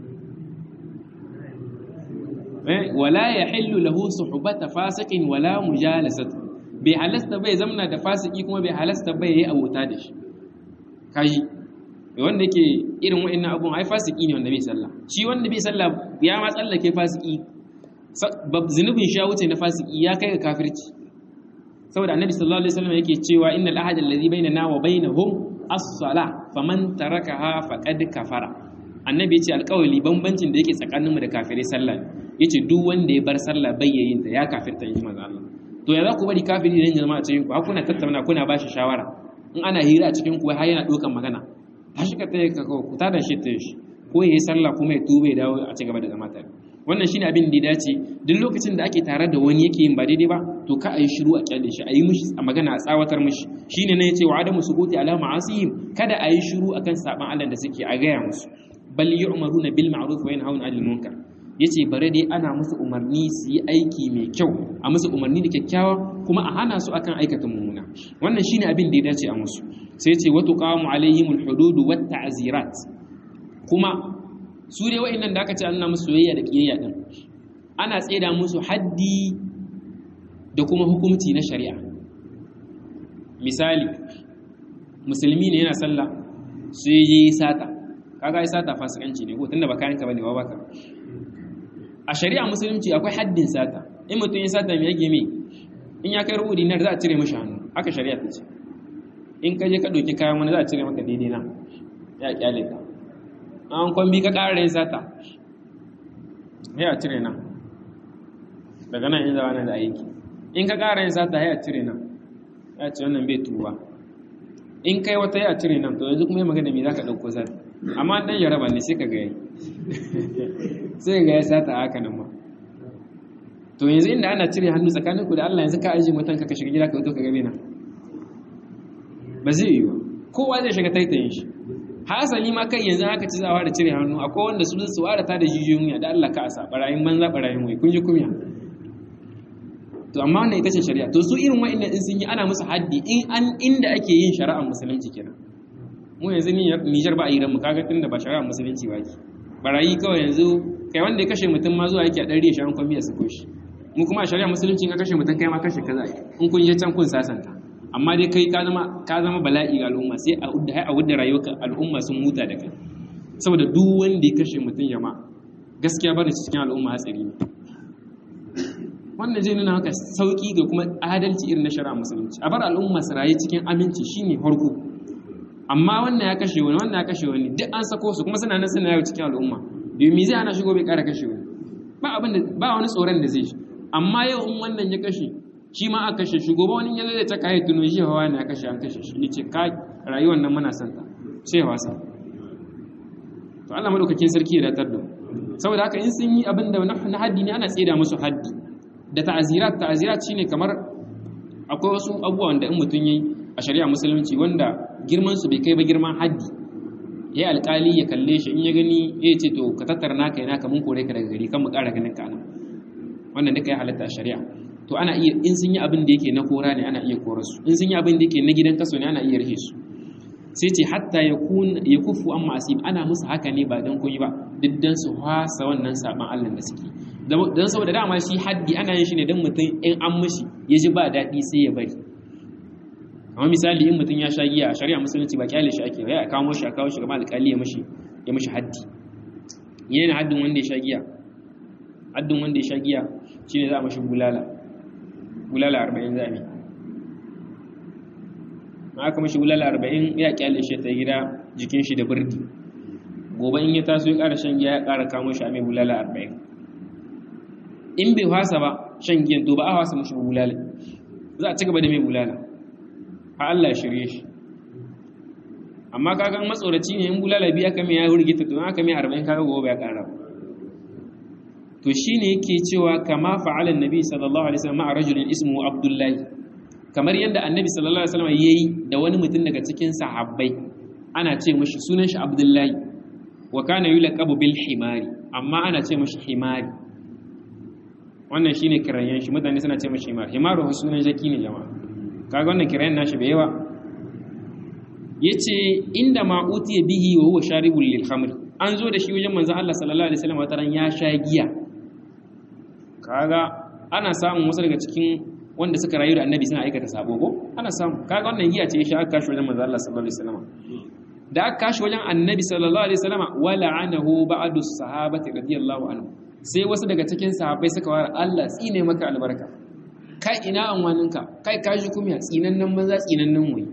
wala ya hillu lahu suhbata fasiqin wala mujalasatu bai halasta bai zamna da fasiki kuma bai halasta bai yi abota da shi kaji wanda yake irin wa'annan abun ai fasiki ne wanda bai sallah shi wanda bai sallah ya ma tsallake fasiki zunubin shi ya wuce na fasiki ya kai ga kafirci saboda annabi sallallahu alaihi wasallam yake cewa innal ahad alladhi bainana wa bainahum as-salah faman tarakaha faqad kafara annabi yace alƙawali bambancin da yake tsakaninmu da kafirai sallah yace duk wanda ya bar sallah bayyayin ta ya kafirta in manzo Allah to ya za ku bari kafiri ne jama'a cikin ku har kuna tattauna kuna ba shi shawara in ana hira a cikin ku har yana dokan magana tashi ka tayi ka ku tada shi ta shi ko yayi sallah kuma ya tube ya dawo a ci gaba da zama tare wannan shine abin da ya dace duk lokacin da ake tare da wani yake yin ba daidai ba to ka ayi shiru a kyalle shi ayi mishi a magana a tsawatar mishi shine ne yace wa adamu sukuti ala ma'asihim kada ayi shiru akan saban Allah da suke a gaya musu bal yu'maruna bil ma'ruf wa yanhauna 'anil munkar yace bare dai ana musu umarni su yi aiki mai kyau a musu umarni da kyakkyawa kuma a hana su akan aikata mummuna wannan shine abin da ya dace a musu sai yace wa tuqamu alaihimul hudud wat ta'zirat kuma su dai wa'annan da aka ce an musu soyayya da kiyayya din ana tseda musu haddi da kuma hukunci na shari'a misali musulmi ne yana sallah sai yi sata kaga yi sata fasikanci ne ko tunda ba kayan ka bane ba baka a shari'a musulunci akwai haddin sata in mutum ya sata mai yage mai in ya kai rubu dinar za a cire mashi hannu haka shari'a ta ce in ka je ka ɗauki kayan wani za a cire maka daidai na ya kyale ka an kwambi ka ƙara yin sata ya a cire nan daga nan in zawa na da aiki in ka ƙara yin sata ya cire nan ya ce wannan bai tuba in kai wata ya cire nan to yanzu kuma yi magana mai za ka ɗauko sata amma ɗan yaraba ne sai ka gaya sai ga ya sata a haka nan ma to yanzu inda ana cire hannu tsakanin ku da Allah yanzu ka ajiye mutan ka shiga gida ka zo ka gabe nan ba zai yi ba kowa zai shiga taitayin shi hasali ma kai yanzu aka ci zawa da cire hannu akwai wanda su su warata da jijiyoyin da Allah ka asa barayin banza barayin wai kun ji kumya to amma wannan ita ce shari'a to su irin wa'annan in sun yi ana musu haddi in an inda ake yin shari'ar musulunci kenan mu yanzu Nijar ba a yi ran mu kaga tunda ba shari'ar musulunci ba ki barayi kawai yanzu kai wanda ya kashe mutum ma zuwa yake a ɗari shi an kwamiya su koshi mu kuma a shari'ar musulunci ka kashe mutum kai ma kashe kaza in kun je can kun sasanta amma dai kai ka zama ka zama bala'i ga al'umma sai a udda a udda rayuwar al'umma sun huta da kai saboda duk wanda ya kashe mutum jama'a gaskiya bane cikin al'umma hatsari ne wannan zai nuna maka sauki ga kuma adalci irin na shari'a musulunci a bar al'umma su rayu cikin aminci shine farko amma wannan ya kashe wani wannan ya kashe wani duk an sako su kuma suna nan suna yawo cikin al'umma domin zai ana shigo bai kara kashe wani ba abin da ba wani tsoron da zai shi amma yau in wannan ya kashe shi ma aka kashe shi gobe wani ya zai ta kai tuno shi hawa ne ya kashe an kashe shi yace ka rayuwar nan muna son ta sai wasa to Allah madaukakin sarki ya datar da saboda haka in sun yi abin da na haddi ne ana tsida musu haddi da ta'azirat ta'azirat shine kamar akwai wasu abubuwa wanda in mutum yi a shari'a musulunci wanda girman su bai kai ba girman haddi ya alƙali ya kalle shi in ya gani ya ce to ka tattara naka yana ka mun kore ka daga gari kan mu ƙara ganin ka nan wannan duka ya halatta a shari'a to ana iya in sun yi abin da yake na kora ne ana iya kora su in sun yi abin da yake na gidan kaso ne ana iya rahe su sai ce hatta ya kun ya kufu an ma'asib ana musu haka ne ba dan koyi ba diddan su hasa wannan saban Allah da suke dan saboda dama shi haddi ana yin shi ne dan mutum in an mishi ya ji ba daɗi sai ya bari amma misali in mutum ya sha giya a shari'a musulunci ba kyale shi ake ya kawo shi a kawo shi gaba alƙali ya mishi ya mishi haddi yana haddin wanda ya sha giya haddin wanda ya sha giya shine za a mishi bulala bulala 40 za a ma aka mishi bulala 40 ya kyale shi ta gida jikin shi da birdi gobe in ya taso ya ƙara shan giya ya ƙara kamo shi a mai bulala 40 in bai hasa ba shan giyan to ba a hasa mishi bulala za a ci gaba da mai bulala a Allah ya shirye shi amma kaga matsoraci ne in bulala biya aka mai ya hurgita to aka mai 40 kaga gobe ya ƙara to shine yake cewa kama fa'ala annabi sallallahu alaihi wasallam ma'a rajulin ismuhu abdullahi kamar yadda annabi sallallahu alaihi wasallam yayi da wani mutum daga cikin sahabbai ana ce mishi sunan shi abdullahi wa kana yulaqabu bil himari amma ana ce mishi himari wannan shine kirayen shi mutane suna ce mishi himari himaru sunan jaki ne jama'a kaga wannan kirayen nashi bai yawa yace inda ma utiya bihi wa huwa sharibul lil khamr an zo da shi wajen manzon Allah sallallahu alaihi wasallam wataran ya sha giya kaga ana samun wasu daga cikin wanda suka rayu da annabi suna aikata sabo ko ana samu kaga wannan giya ce shi aka kashi wajen manzon Allah sallallahu alaihi wasallam da aka kashi wajen annabi sallallahu alaihi wasallam wa la'anahu ba'du sahabati radiyallahu anhu sai wasu daga cikin sahabbai suka wara Allah tsine maka albarka kai ina anwaninka kai kashi kuma tsinannen maza tsinannen wai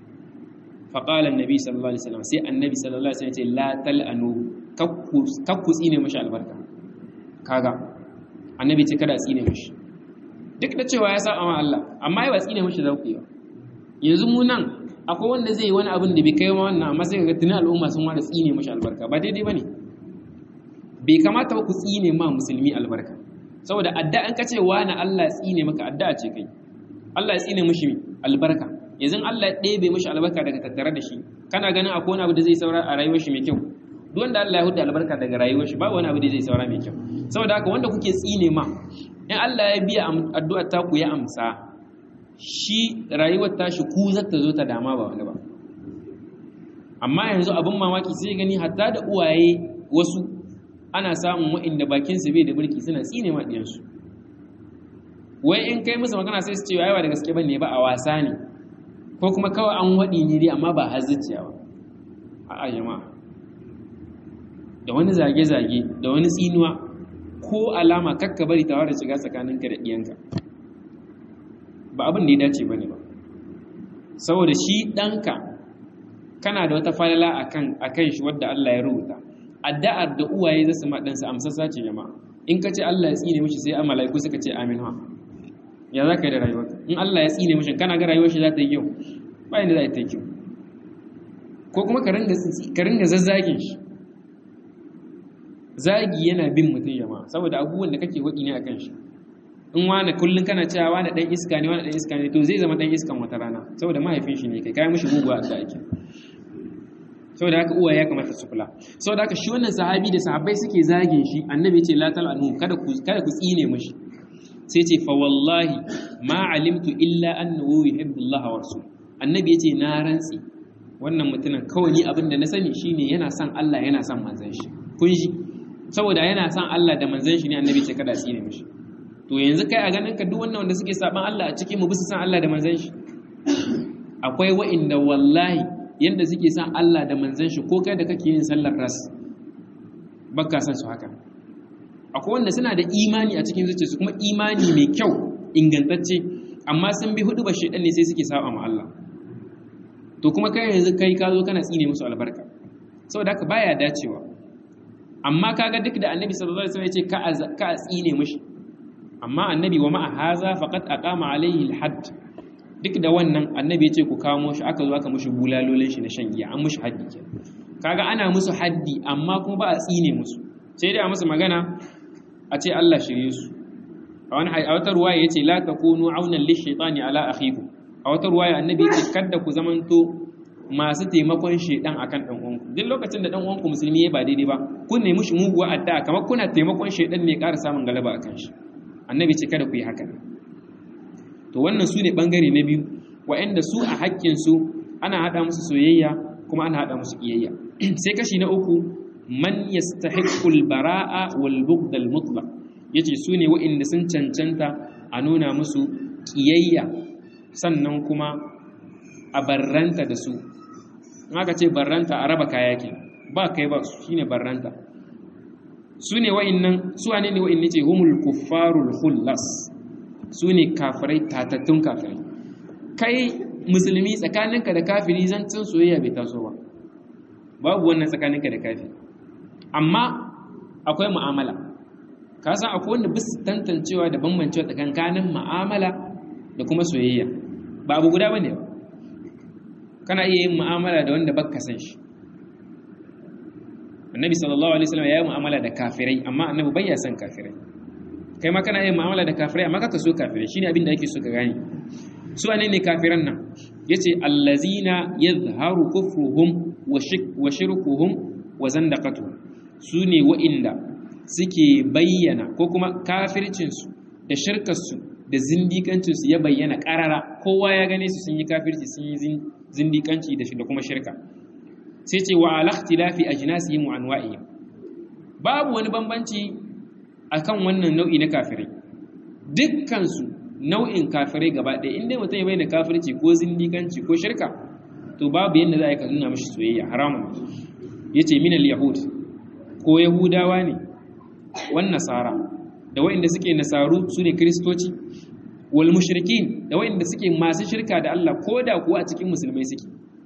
faƙala annabi sallallahu alaihi wasallam sai annabi sallallahu alaihi wasallam ce la tal'anu kakku tsine mashi albarka kaga annabi ce kada tsine mashi duk da cewa ya saba ma Allah amma ya ba tsine mashi za ku yi ba yanzu mu nan akwai wanda zai yi wani abin da bai kai ma wannan amma sai ga tuni al'umma sun wada tsine mashi albarka ba daidai bane bai kamata ba ku tsine ma musulmi albarka saboda adda an kace wani Allah ya tsine maka addu'a ce kai Allah ya tsine mashi albarka yanzu Allah ya ɗebe mashi albarka daga tattare da shi kana ganin akwai wani abu da zai saura a rayuwar shi mai kyau duk wanda Allah ya huda albarka daga rayuwar shi babu wani abu da zai saura mai kyau saboda haka wanda kuke tsine ma in Allah ya biya addu'ar ta ku ya amsa shi rayuwar tashi ku za ta zo ta dama ba wani ba amma yanzu abin mamaki sai gani hatta da uwaye wasu ana samun wa'inda bakin su bai da burki suna tsine ma diyansu wai in kai musu magana sai su ce ai ba da gaske bane ba a wasa ne ko kuma kawai an waɗi ne dai amma ba har zuciya ba a jama'a da wani zage-zage da wani tsinuwa ko alama kakka bari ta da shiga tsakaninka da ɗiyanka ba abin da ya dace ba ne ba saboda shi ɗanka kana da wata falala a kan shi wadda Allah ya rubuta addu'ar da uwaye za su ma ɗansa amsassa ce jama'a in ka ce Allah ya tsine mishi sai malaiku suka ce amin ha ya za ka yi da rayuwarka in Allah ya tsine mishi kana ga rayuwar shi za ta yi kyau bayan da za ta yi kyau ko kuma ka ringa zazzagin shi zagi yana bin mutum jama'a saboda abubuwan da kake waɗi ne a kan shi in wani kullun kana cewa wani dan iska ne wani dan iska ne to zai zama dan iskan wata rana saboda mahaifin shi ne kai kai mishi muguwa a ake saboda haka uwa ya kamata su kula saboda haka shi wannan sahabi da sahabbai suke zagin shi annabi ya ce la tal'anu kada ku kada ku tsine mishi sai ce fa wallahi ma alimtu illa annahu yuhibbullaha wa rasul annabi ya ce na rantsi wannan mutumin kawai ni abin da na sani shine yana son Allah yana son manzon shi kun ji saboda yana son Allah da manzon shi ne annabi ce kada tsine mishi to yanzu kai a ganin ka duk wannan wanda suke saban Allah a cikin mu bisa san Allah da manzon shi akwai wa'inda wallahi yanda suke san Allah da manzon shi ko kai da kake yin sallar ras baka san su haka akwai wanda suna da imani a cikin zuciyarsu kuma imani mai kyau ingantacce amma sun bi hudu ba shedan ne sai suke saba ma Allah to kuma kai yanzu kai ka zo kana tsine musu albarka saboda haka baya dacewa amma kaga duk da annabi sallallahu alaihi wasallam ya ce ka ka tsine mishi amma annabi wa ma'a haza faqad aqama alaihi alhadd duk da wannan annabi ya ce ku kamo shi aka zo aka mushi bulalolin shi na shan giya an mushi haddi ke kaga ana musu haddi amma kuma ba a tsine musu sai dai a musu magana a ce Allah shirye su a wani a wata ruwaya yace la takunu aunan lishaytani ala akhikum a wata ruwaya annabi yace kada ku zamanto masu taimakon shedan akan dan uwanku duk lokacin da dan uwanku musulmi ya ba daidai ba kun nemi shi muguwa addu'a kamar kuna taimakon shedan ne ƙara samun galaba akan shi annabi ce kada ku yi haka to wannan su ne bangare na biyu wa'anda su a haƙƙinsu ana haɗa musu soyayya kuma ana haɗa musu ƙiyayya sai kashi na uku man yastahiqqul bara'a wal bughd al mutlaq yace su ne wa'anda sun cancanta a nuna musu ƙiyayya sannan kuma a barranta da su in aka ce barranta a raba kaya ke ba kai ba shine barranta su ne wa'innan su wane ne wa'inne ce humul kuffarul khullas su ne kafirai tatattun kafirai kai musulmi tsakaninka da kafiri zancin soyayya bai taso ba babu wannan tsakaninka da kafiri amma akwai mu'amala ka san akwai wanda bis tantancewa da bambancewa tsakankanin mu'amala da kuma soyayya ba abu guda bane ba kana iya yin mu'amala da wanda baka san shi annabi sallallahu alaihi wasallam ya yi mu'amala da kafirai amma annabi bai ya san kafirai kai ma kana yin mu'amala da kafirai amma kaka so kafirai shine abin da ake so ka gane su wane ne kafiran nan yace allazina yadhharu kufruhum wa shirkuhum wa zandaqatuhum su ne wa'inda suke bayyana ko kuma kafircinsu da shirkarsu da zindikancinsu ya bayyana karara kowa ya gane su sun yi kafirci sun yi zindikanci da kuma shirka sai ce wa alakhtilafi ajnasihim wa anwa'ihim babu wani bambanci akan wannan nau'i na kafirai dukkan su nau'in kafirai gaba ɗaya inda mutum ya bayyana kafirci ko zindikanci ko shirka to babu yadda za a yi ka nuna mashi soyayya haramun yace min al-yahud ko yahudawa ne wan nasara da wa'inda suke nasaru su ne kristoci wal mushrikin da wa'inda suke masu shirka da Allah ko da kuwa a cikin musulmai suke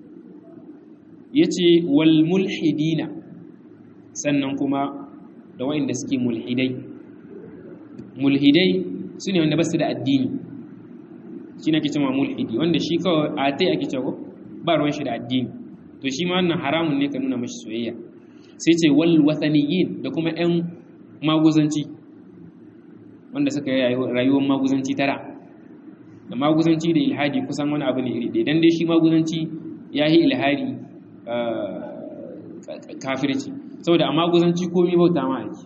yace wal mulhidina sannan kuma da wa'inda suke mulhidai mulhidai su ne wanda ba su da addini shi na kice ma mulhidi wanda shi kawai a tai ake cewa ba ruwan shi da addini to shi ma wannan haramun ne ka nuna mashi soyayya sai ce wal wathaniyin da kuma ƴan maguzanci wanda suka yi rayuwar maguzanci tara da maguzanci da ilhadi kusan wani abu ne iri ɗaya dan dai shi maguzanci ya yi ilhadi kafirci saboda a maguzanci komi bauta ma ake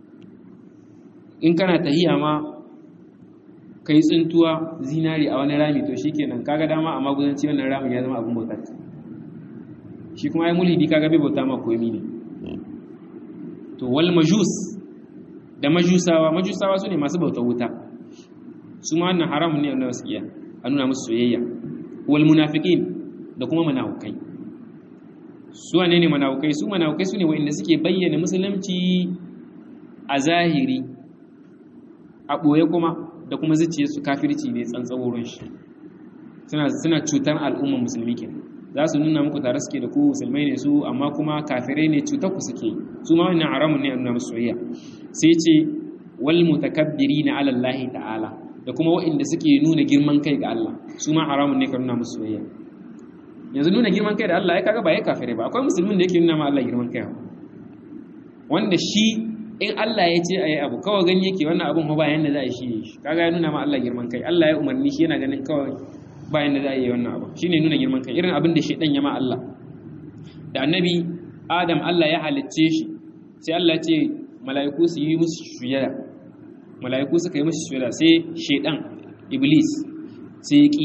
in kana tahiya ma kai tsintuwa zinari a wani rami to shikenan kaga dama a maguzanci wannan ramin ya zama abin bautar shi kuma ai mulhidi kaga bai bauta ma komi ne to wal majus da majusawa majusawa su ne masu bautar wuta su ma wannan haramun ne wanda su iya a nuna musu soyayya wal munafiqin da kuma munafukai su wane ne munafukai su munafukai su ne wanda suke bayyana musulunci a zahiri a ɓoye kuma da kuma zuciyarsu kafirci ne tsantsaworin shi suna cutar al'ummar musulmi ke za su nuna muku tare suke da ku musulmai ne su amma kuma kafirai ne cutar ku suke su ma wannan haramun ne a nuna musu soyayya sai ce wal mutakabbirina ala Allah ta'ala da kuma waɗanda suke nuna girman kai ga Allah su ma haramun ne ka nuna musu soyayya yanzu nuna girman kai da Allah ya kaga ba ya kafirai ba akwai musulmin da yake nuna ma Allah girman kai wanda shi in Allah ya ce ayi abu kawai gani yake wannan abun ba yanda za a yi shi kaga ya nuna ma Allah girman kai Allah ya umarni shi yana ganin kawai ba yanda za a yi wannan abu shine nuna girman kai irin abin da shedan ya ma Allah da annabi Adam Allah ya halicce shi sai Allah ya ce mala'iku su yi musu sujada mala'iku suka yi musu sujada sai shedan iblis sai ya ki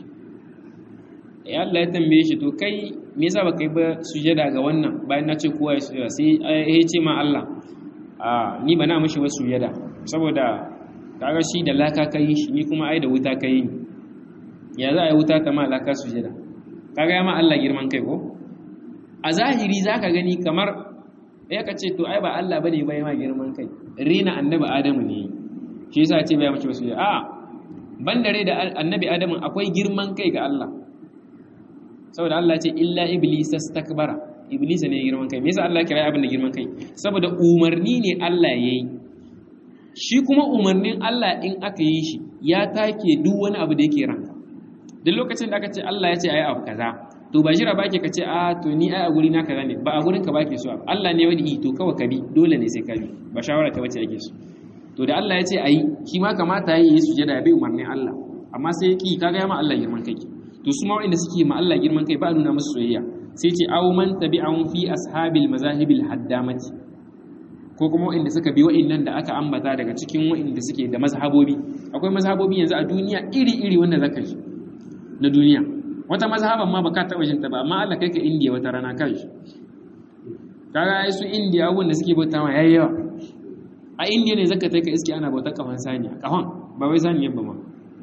ya Allah ya tambaye shi to kai me yasa baka yi ba sujada ga wannan bayan na ce kowa ya sujada sai ya ce ma Allah a ni ba na mishi wasu sujada saboda kaga shi da laka kai shi ni kuma ai da wuta kai ni ya za a yi wuta ta ma laka sujada kaga ya ma Allah girman kai ko a zahiri zaka gani kamar ya ka ce to ai ba Allah bane ba ya ma girman kai rena annabi Adamu ne shi yasa ya ce ba ya mishi wasu sujada a bandare da annabi Adamu akwai girman kai ga Allah saboda Allah ce illa iblis astakbara iblis ne girman kai me yasa Allah kira abin da girman kai saboda umarni ne Allah yayi shi kuma umarnin Allah in aka yi shi ya take duk wani abu da yake ranka duk lokacin da aka ce Allah ya ce ayi abu kaza to ba jira bake ka ce a to ni ai a guri na kaza ne ba a gurin ka bake so Allah ne wani to kawai ka bi dole ne sai ka bi ba shawara ka bace ake so to da Allah ya ce ayi shi ma kamata yayi sujada ya bi umarnin Allah amma sai ya ki kaga ya ma Allah girman kai to su ma wanda suke ma Allah girman kai ba a nuna musu soyayya sai ce aw man tabi'ahum fi ashabil mazahibil haddamati ko kuma wanda suka bi wa'annan da aka ambata daga cikin wa'anda suke da mazhabobi akwai mazhabobi yanzu a duniya iri-iri wanda zaka ji na duniya wata mazhaban ma baka taba jin ta ba amma Allah kai ka India wata rana kan shi kaga ai su India abun da suke bauta ma yayi yawa a India ne zaka kai ka iske ana bautar kafan saniya kafan ba wai saniyan ba ma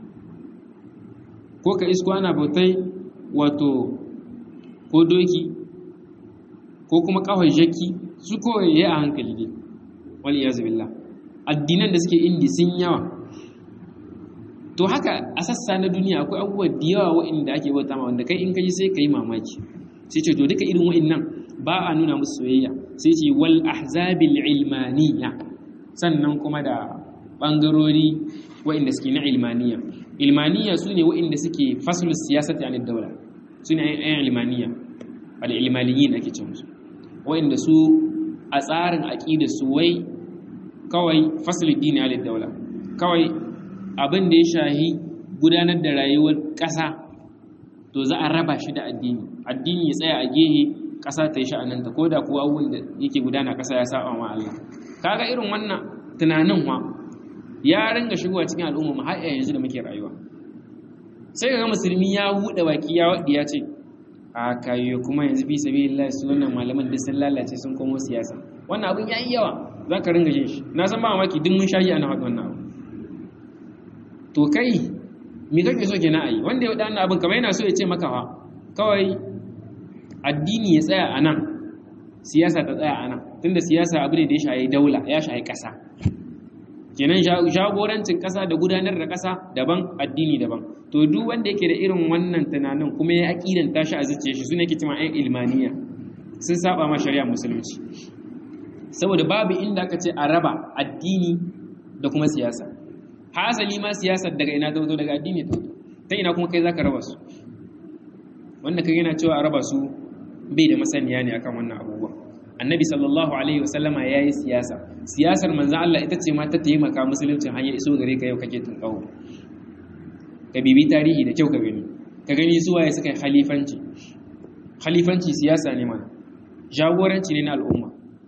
ko ka isko ana bautai wato ko doki ko kuma kawai jaki su kawai ya a hankali dai wal iyazu billah addinan da suke indi sun yawa to haka a sassa na duniya akwai abubuwa da yawa wa'inda ake bauta ma wanda kai in kaji sai ka yi mamaki sai ce to duka irin wa'innan ba a nuna musu soyayya sai ce wal ahzabil ilmaniya sannan kuma da bangarori wa'inda suke na ilmaniya ilmaniya su ne wa'inda suke fasulun siyasati anid daula su ne ayan ilmaniya al'ilmaniyin ake ce musu wa'inda su a tsarin aƙida su wai kawai fasulun dini anid daula kawai abin da ya shahi gudanar da rayuwar ƙasa to za a raba shi da addini addini ya tsaya a gehe ƙasa ta yi sha'ananta ko da kuwa abubuwan da yake gudana ƙasa ya saba ma Allah kaga irin wannan tunanin wa ya ringa shigowa cikin al'umma mu har yanzu da muke rayuwa sai ga musulmi ya buɗe baki ya waɗi ya ce a kayo kuma yanzu fi sabilillah su wannan malaman duk sun lalace sun komo siyasa wannan abin yayi yawa za ka ringa jin shi na san ba mamaki duk mun shayi ana faɗi wannan abu to kai me kake so kenan ayi wanda ya wadannan abin kamar yana so ya ce maka fa kawai addini ya tsaya a nan siyasa ta tsaya a nan tunda siyasa abu ne da ya shayi daula ya shayi ƙasa kenan jagorancin ƙasa da gudanar da ƙasa daban addini daban to duk wanda yake da irin wannan tunanin kuma ya aqidan tashi a zuciyar shi sune yake cewa ayyukan ilmaniya sun saba ma shari'a musulunci saboda babu inda aka ce a raba addini da kuma siyasa hasali ma siyasar daga ina ta daga addini ta ta ina kuma kai zaka raba su wanda kai yana cewa a raba su bai da masaniya ne akan wannan abubuwa annabi sallallahu alaihi wasallama yayi siyasa siyasar manzo Allah ita ce ma ta taimaka musuluncin hanyar iso gare ka yau kake tunkawo ka bibi tarihi da kyau ka gani ka gani su waye suka yi khalifanci khalifanci siyasa ne mana jagoranci ne na al'umma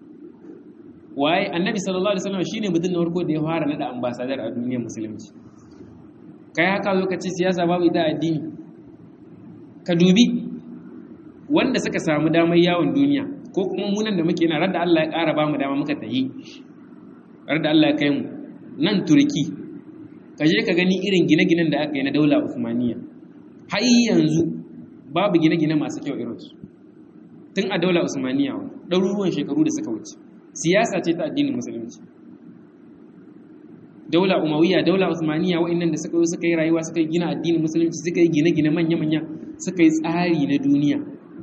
waye annabi sallallahu alaihi wasallam shine mutum na farko da ya fara nada ambassador a duniyar musulunci kai haka zo ka ce siyasa babu ita addini ka dubi wanda suka samu damar yawon duniya ko kuma munan da muke na radda Allah ya ƙara ba mu dama muka tayi radda Allah ya kai mu nan turki ka je ka gani irin gine-ginen da aka yi na daula Usmaniya har yanzu babu gine-gine masu kyau irinsu tun a daula Usmaniya ɗaruruwan shekaru da suka wuce siyasa ce ta addinin musulunci daula umawiya daula usmaniya wa'annan da suka suka yi rayuwa suka yi gina addinin musulunci suka yi gine-gine manya-manya suka yi tsari na duniya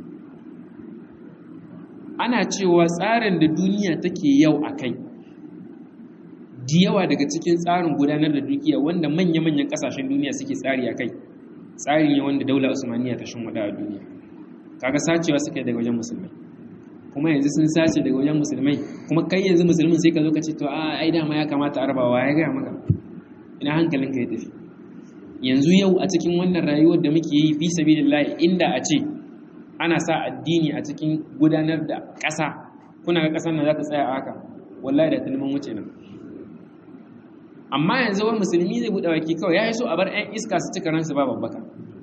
ana cewa tsarin da duniya take yau a kai da yawa daga cikin tsarin gudanar da dukiya wanda manya-manyan kasashen duniya suke tsari a kai tsari ne wanda daula usmaniya ta shin a duniya kaga sacewa suka yi daga wajen musulmai kuma yanzu sun sace daga wajen musulmai kuma kai yanzu musulmin sai ka zo ka ce to a ai dama ya kamata a rabawa ya gaya maka ina hankalinka ya tafi yanzu yau a cikin wannan rayuwar da muke yi fi sabilillah inda a ce ana sa addini a cikin gudanar da ƙasa kuna ga ƙasar nan za ta tsaya a haka wallahi da talman wuce nan amma yanzu wani musulmi zai buɗe baki kawai ya yi so a bar 'yan iska su cika ransu ba babbaka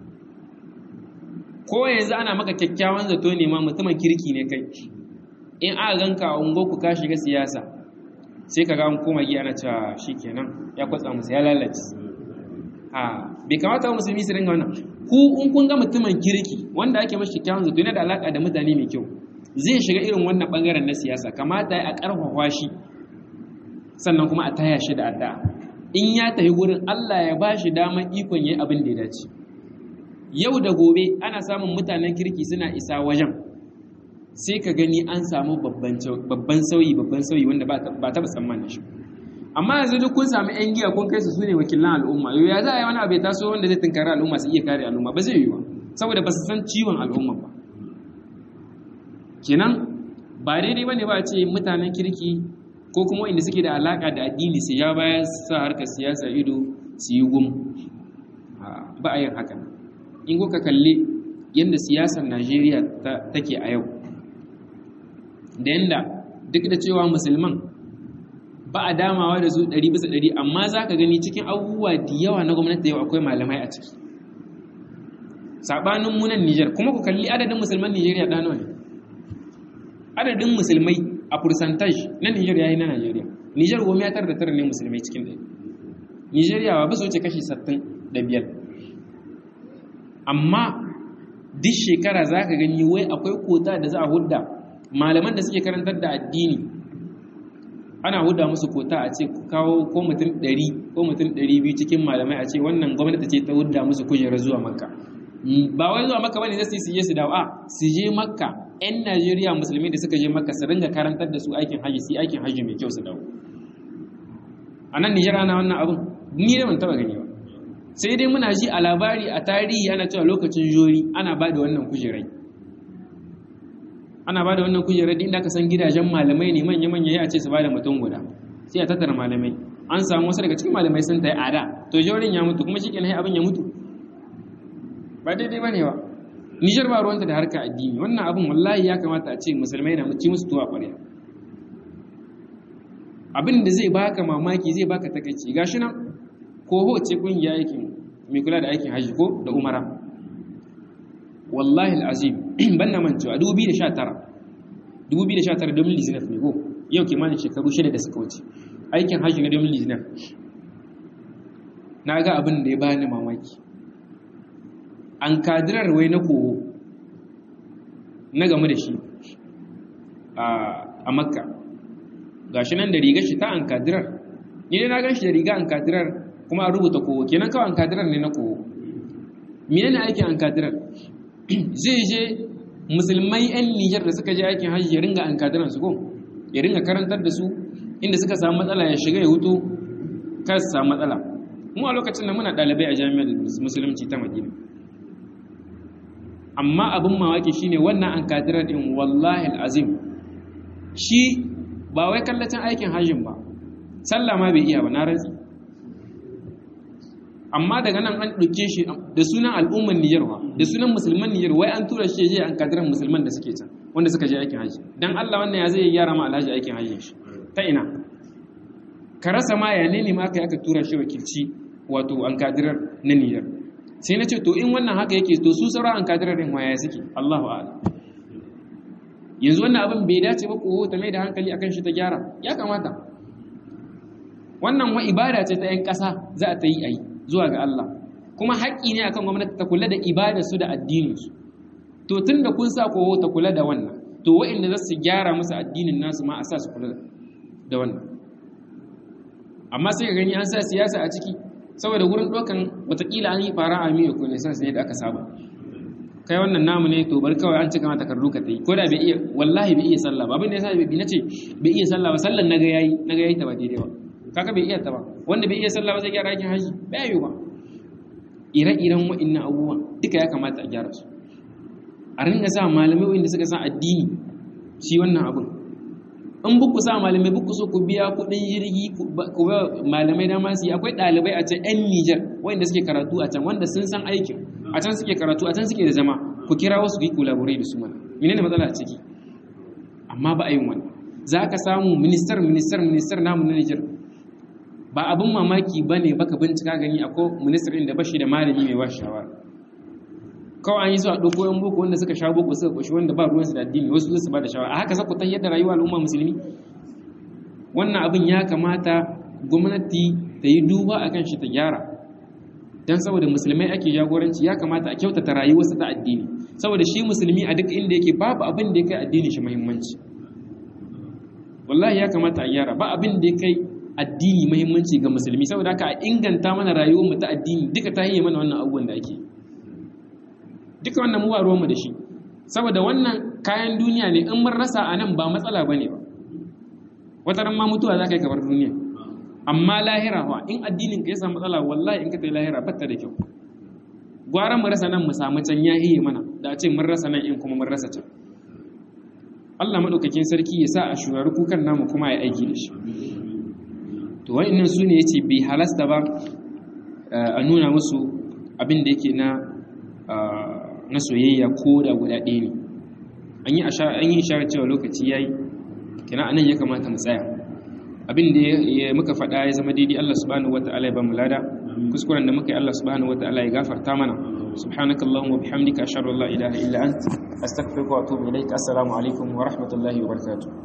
ko yanzu ana maka kyakkyawan zato ne ma mutumin kirki ne kai in aka ganka a ungo ku ka shiga siyasa sai ka ga an koma giya na cewa kenan ya kwatsa musu ya lalace a bai kamata musulmi su ringa wannan ku in kun ga mutumin kirki wanda ake mashi kyakkyawan zato yana da alaka da mutane mai kyau zai shiga irin wannan bangaren na siyasa kamata a karfafa shi sannan kuma a taya shi da addu'a in ya tafi gurin Allah ya ba shi daman ikon yayi abin da ya dace yau da gobe ana samun mutanen kirki suna isa wajen sai ka gani an samu babban sauyi babban sauyi wanda ba taɓa tsammanin shi amma yanzu duk kun samu yan giya kun kai su sune wakilan al'umma yau ya za a yi wani abu ya taso wanda zai tunkari al'umma su iya kare al'umma ba zai yi ba saboda ba su san ciwon al'umma ba kenan ba daidai ba ne ba a ce mutanen kirki ko kuma inda suke da alaka da addini su ya baya sa harkar siyasa ido su yi gum ba a yin hakan in kuka kalli yadda siyasar najeriya take a yau da yadda duk da cewa musulman ba a damawa da su ɗari bisa ɗari amma za ka gani cikin abubuwa da yawa na gwamnati yau akwai malamai a ciki saɓanin munan nijar kuma ku kalli adadin musulman nijeriya ɗano ne adadin musulmai a percentage na nijar ya yi na najeriya nijar goma ya tara da tara ne musulmai cikin ɗaya nijeriya ba su wuce kashi sattin da biyar amma duk shekara za ka gani wai akwai kota da za a hudda malaman da suke karantar da addini ana hudda musu kota a ce kawo ko mutum 100 ko mutum 200 cikin malamai a ce wannan gwamnati ce ta hudda musu kujerar zuwa makka ba wai zuwa makka bane zai su je su dawo a su je makka yan najeriya musulmi da suka je makka su ringa karantar da su aikin haji su aikin haji mai kyau su dawo a nan nijar ana wannan abin ni da ban taba gani ba sai dai muna ji a labari a tarihi ana cewa lokacin jori ana ba da wannan kujerai ana ba da wannan kujerai inda aka san gidajen malamai ne manya-manya ya ce su ba da mutum guda sai a tattara malamai an samu wasu daga cikin malamai sun ta yi ada to jorin ya mutu kuma shi kenan abin ya mutu ba daidai ba ne ba nijar ba ruwanta da harka addini wannan abin wallahi ya kamata a ce musulmai na ci musu tuwa ƙwarya abin da zai baka mamaki zai baka takaici gashi nan ko ce kungiya aikin mai kula da aikin hajji ko da umara wallahi al'azim ban na mancewa 2019 2019 domin lizinaf ne ko yau kimanin shekaru shida da suka wuce aikin hajji na domin lizinaf na ga abin da ya bani mamaki an kadirar wai na koho na game da shi a makka ga shi nan da rigar shi ta an kadirar ni ne na gan shi da riga an kadirar kuma an rubuta kowo kenan kawai an kadirar ne na kowo mene ne aikin an kadirar zai je musulmai 'yan nijar da suka je aikin hajji ya ringa an kadirar su ko ya ringa karantar da su inda suka samu matsala ya shiga ya hutu kar su samu matsala mu a lokacin da muna ɗalibai a jami'ar musulunci ta madina amma abin mawaki shine wannan an kadirar din wallahi azim shi ba wai kallacin aikin hajjin ba sallah ma bai iya ba na rantsi amma daga nan an ɗauke shi da sunan al'umman Nijar wa da sunan musulman Nijar wai an tura shi je an kadiran musulman da suke can wanda suka je aikin haji dan Allah wannan ya zai gyara ma alhaji aikin hajjin shi ta ina ka rasa ma ya ne ma aka aka tura shi wakilci wato an kadirar na Nijar sai na ce to in wannan haka yake to su sauran an kadirar din waya suke Allahu a'lam yanzu wannan abin bai dace ba ko ta mai da hankali akan shi ta gyara ya kamata wannan wa ibada ce ta 'yan ƙasa za a ta yi a yi zuwa ga Allah kuma haƙƙi ne akan gwamnati ta kula da ibadarsu da addininsu to tun da kun sa kowo ta kula da wannan to waɗanda za su gyara musu addinin nasu ma a sa su kula da wannan amma sai ka gani an sa siyasa a ciki saboda wurin ɗaukan watakila an yi fara a miyo ko ne san ne da aka saba kai wannan namu ne to bar kawai an cika mata takardu ka tayi ko da bai iya wallahi bai iya sallah ba abin da yasa bai nace bai iya sallah ba sallan naga yayi naga yayi ta ba daidai ba kaga bai iya ta ba wanda bai iya sallah ba zai gyara aikin haji bai yi ba ire-iren wa'annan abubuwan duka ya kamata a gyara su a ringa sa malamai wanda suka san addini shi wannan abin in buku sa malamai buku so ku biya kuɗin jirgi ku ba malamai dama su yi akwai ɗalibai a can 'yan Nijar wanda suke karatu a can wanda sun san aikin a can suke karatu a can suke da zama ku kira wasu ku yi collaborate da su mana menene matsala a ciki amma ba a yin wannan za ka samu ministar ministar ministar namu na Nijar ba abin mamaki ba ne baka bincika gani akwai ministar da ba shi da malami mai ba shawara kawai an yi su a ɗauko yan boko wanda suka sha boko suka ƙoshi wanda ba ruwansu da addini wasu su ba da shawara a haka za ku ta yadda rayuwa al'umma musulmi wannan abin ya kamata gwamnati ta yi duba a kan shi ta gyara don saboda musulmai ake jagoranci ya kamata a kyautata rayuwarsa ta addini saboda shi musulmi a duk inda yake babu abin da ya kai addini shi muhimmanci wallahi ya kamata a gyara ba abin da ya kai addini muhimmanci ga musulmi saboda haka a inganta mana rayuwar mu ta addini duka ta yi mana wannan abubuwan da ake duka wannan mu ba ruwanmu da shi saboda wannan kayan duniya ne in mun rasa a nan ba matsala ba ne ba wata ran ma mutuwa za ka yi kamar duniya amma lahira wa in addinin ka ya samu matsala wallahi in ka ta yi lahira batta da kyau gwara mu rasa nan mu samu can ya hiye mana da a ce mun rasa nan in kuma mun rasa can Allah maɗaukakin sarki ya sa a shurari kukan namu kuma ya aiki da shi to wa'annan su ne ya ce bai halasta ba a nuna musu abin da yake na na soyayya ko da guda ɗaya ne an yi an yi isharar cewa lokaci yayi kina anan ya kamata mu tsaya abin da ya muka faɗa ya zama daidai Allah subhanahu wataala ya ba mu lada kuskuren da muka yi Allah subhanahu wataala ya gafarta mana subhanakallahumma wa bihamdika ashhadu an la ilaha illa ant astaghfiruka wa atubu ilaik assalamu alaikum wa rahmatullahi wa barakatuh